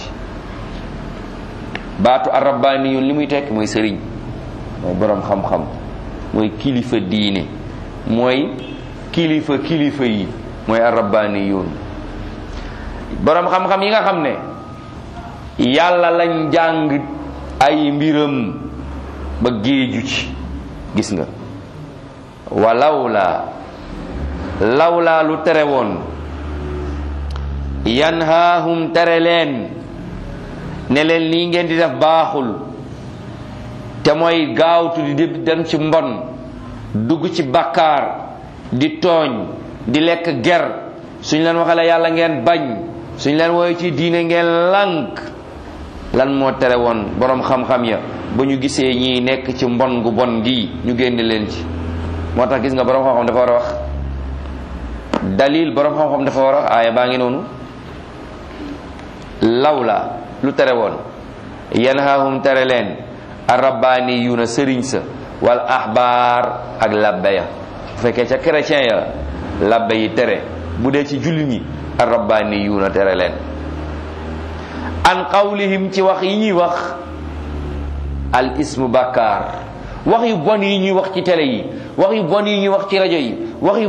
baatu arrabbaaniyuun li muy tekk mooy sëriñ mooy boroom xam-xam mooy kilifa diine mooy kilifa kilifa yi mooy arrabbaaniyuun boroom xam-xam yi nga xam ne yàlla lañ jàng ay mbiram ba géeju ci gis nga walawla lawla lu tere woon yanhaahum tere leen ne leen lii ngeen di def baaxul te mooy gaawtu di dem ci mbon dugg ci bakkaar di tooñ di lekk ger suñ leen waxale yàlla ngeen bañ suñ leen wooye ci diine ngeen lànk lan moo tere woon boroom xam-xam ya ba ñu gisee ñii nekk ci mbon gu bon gii ñu génne leen ci moo tax gis nga boroom xam-xam dafa war a wax dalil borom xam-xam dafa war a aaya baa ngi noonu lawla lu tere woon yanhahum tere leen arabbaaniyuuna sëriñ sa wal ahbaar ak labbe ya bu fekkee ca chrétien ya labbe yi tere bu dee ci jullit ñi arabbaaniyuuna tere leen an qawlihim ci wax yi ñuy wax al ismu bàkkaar wax yu bon yi ñuy wax ci télé yi wax yu bon yi ñuy wax ci rajo yi wax yu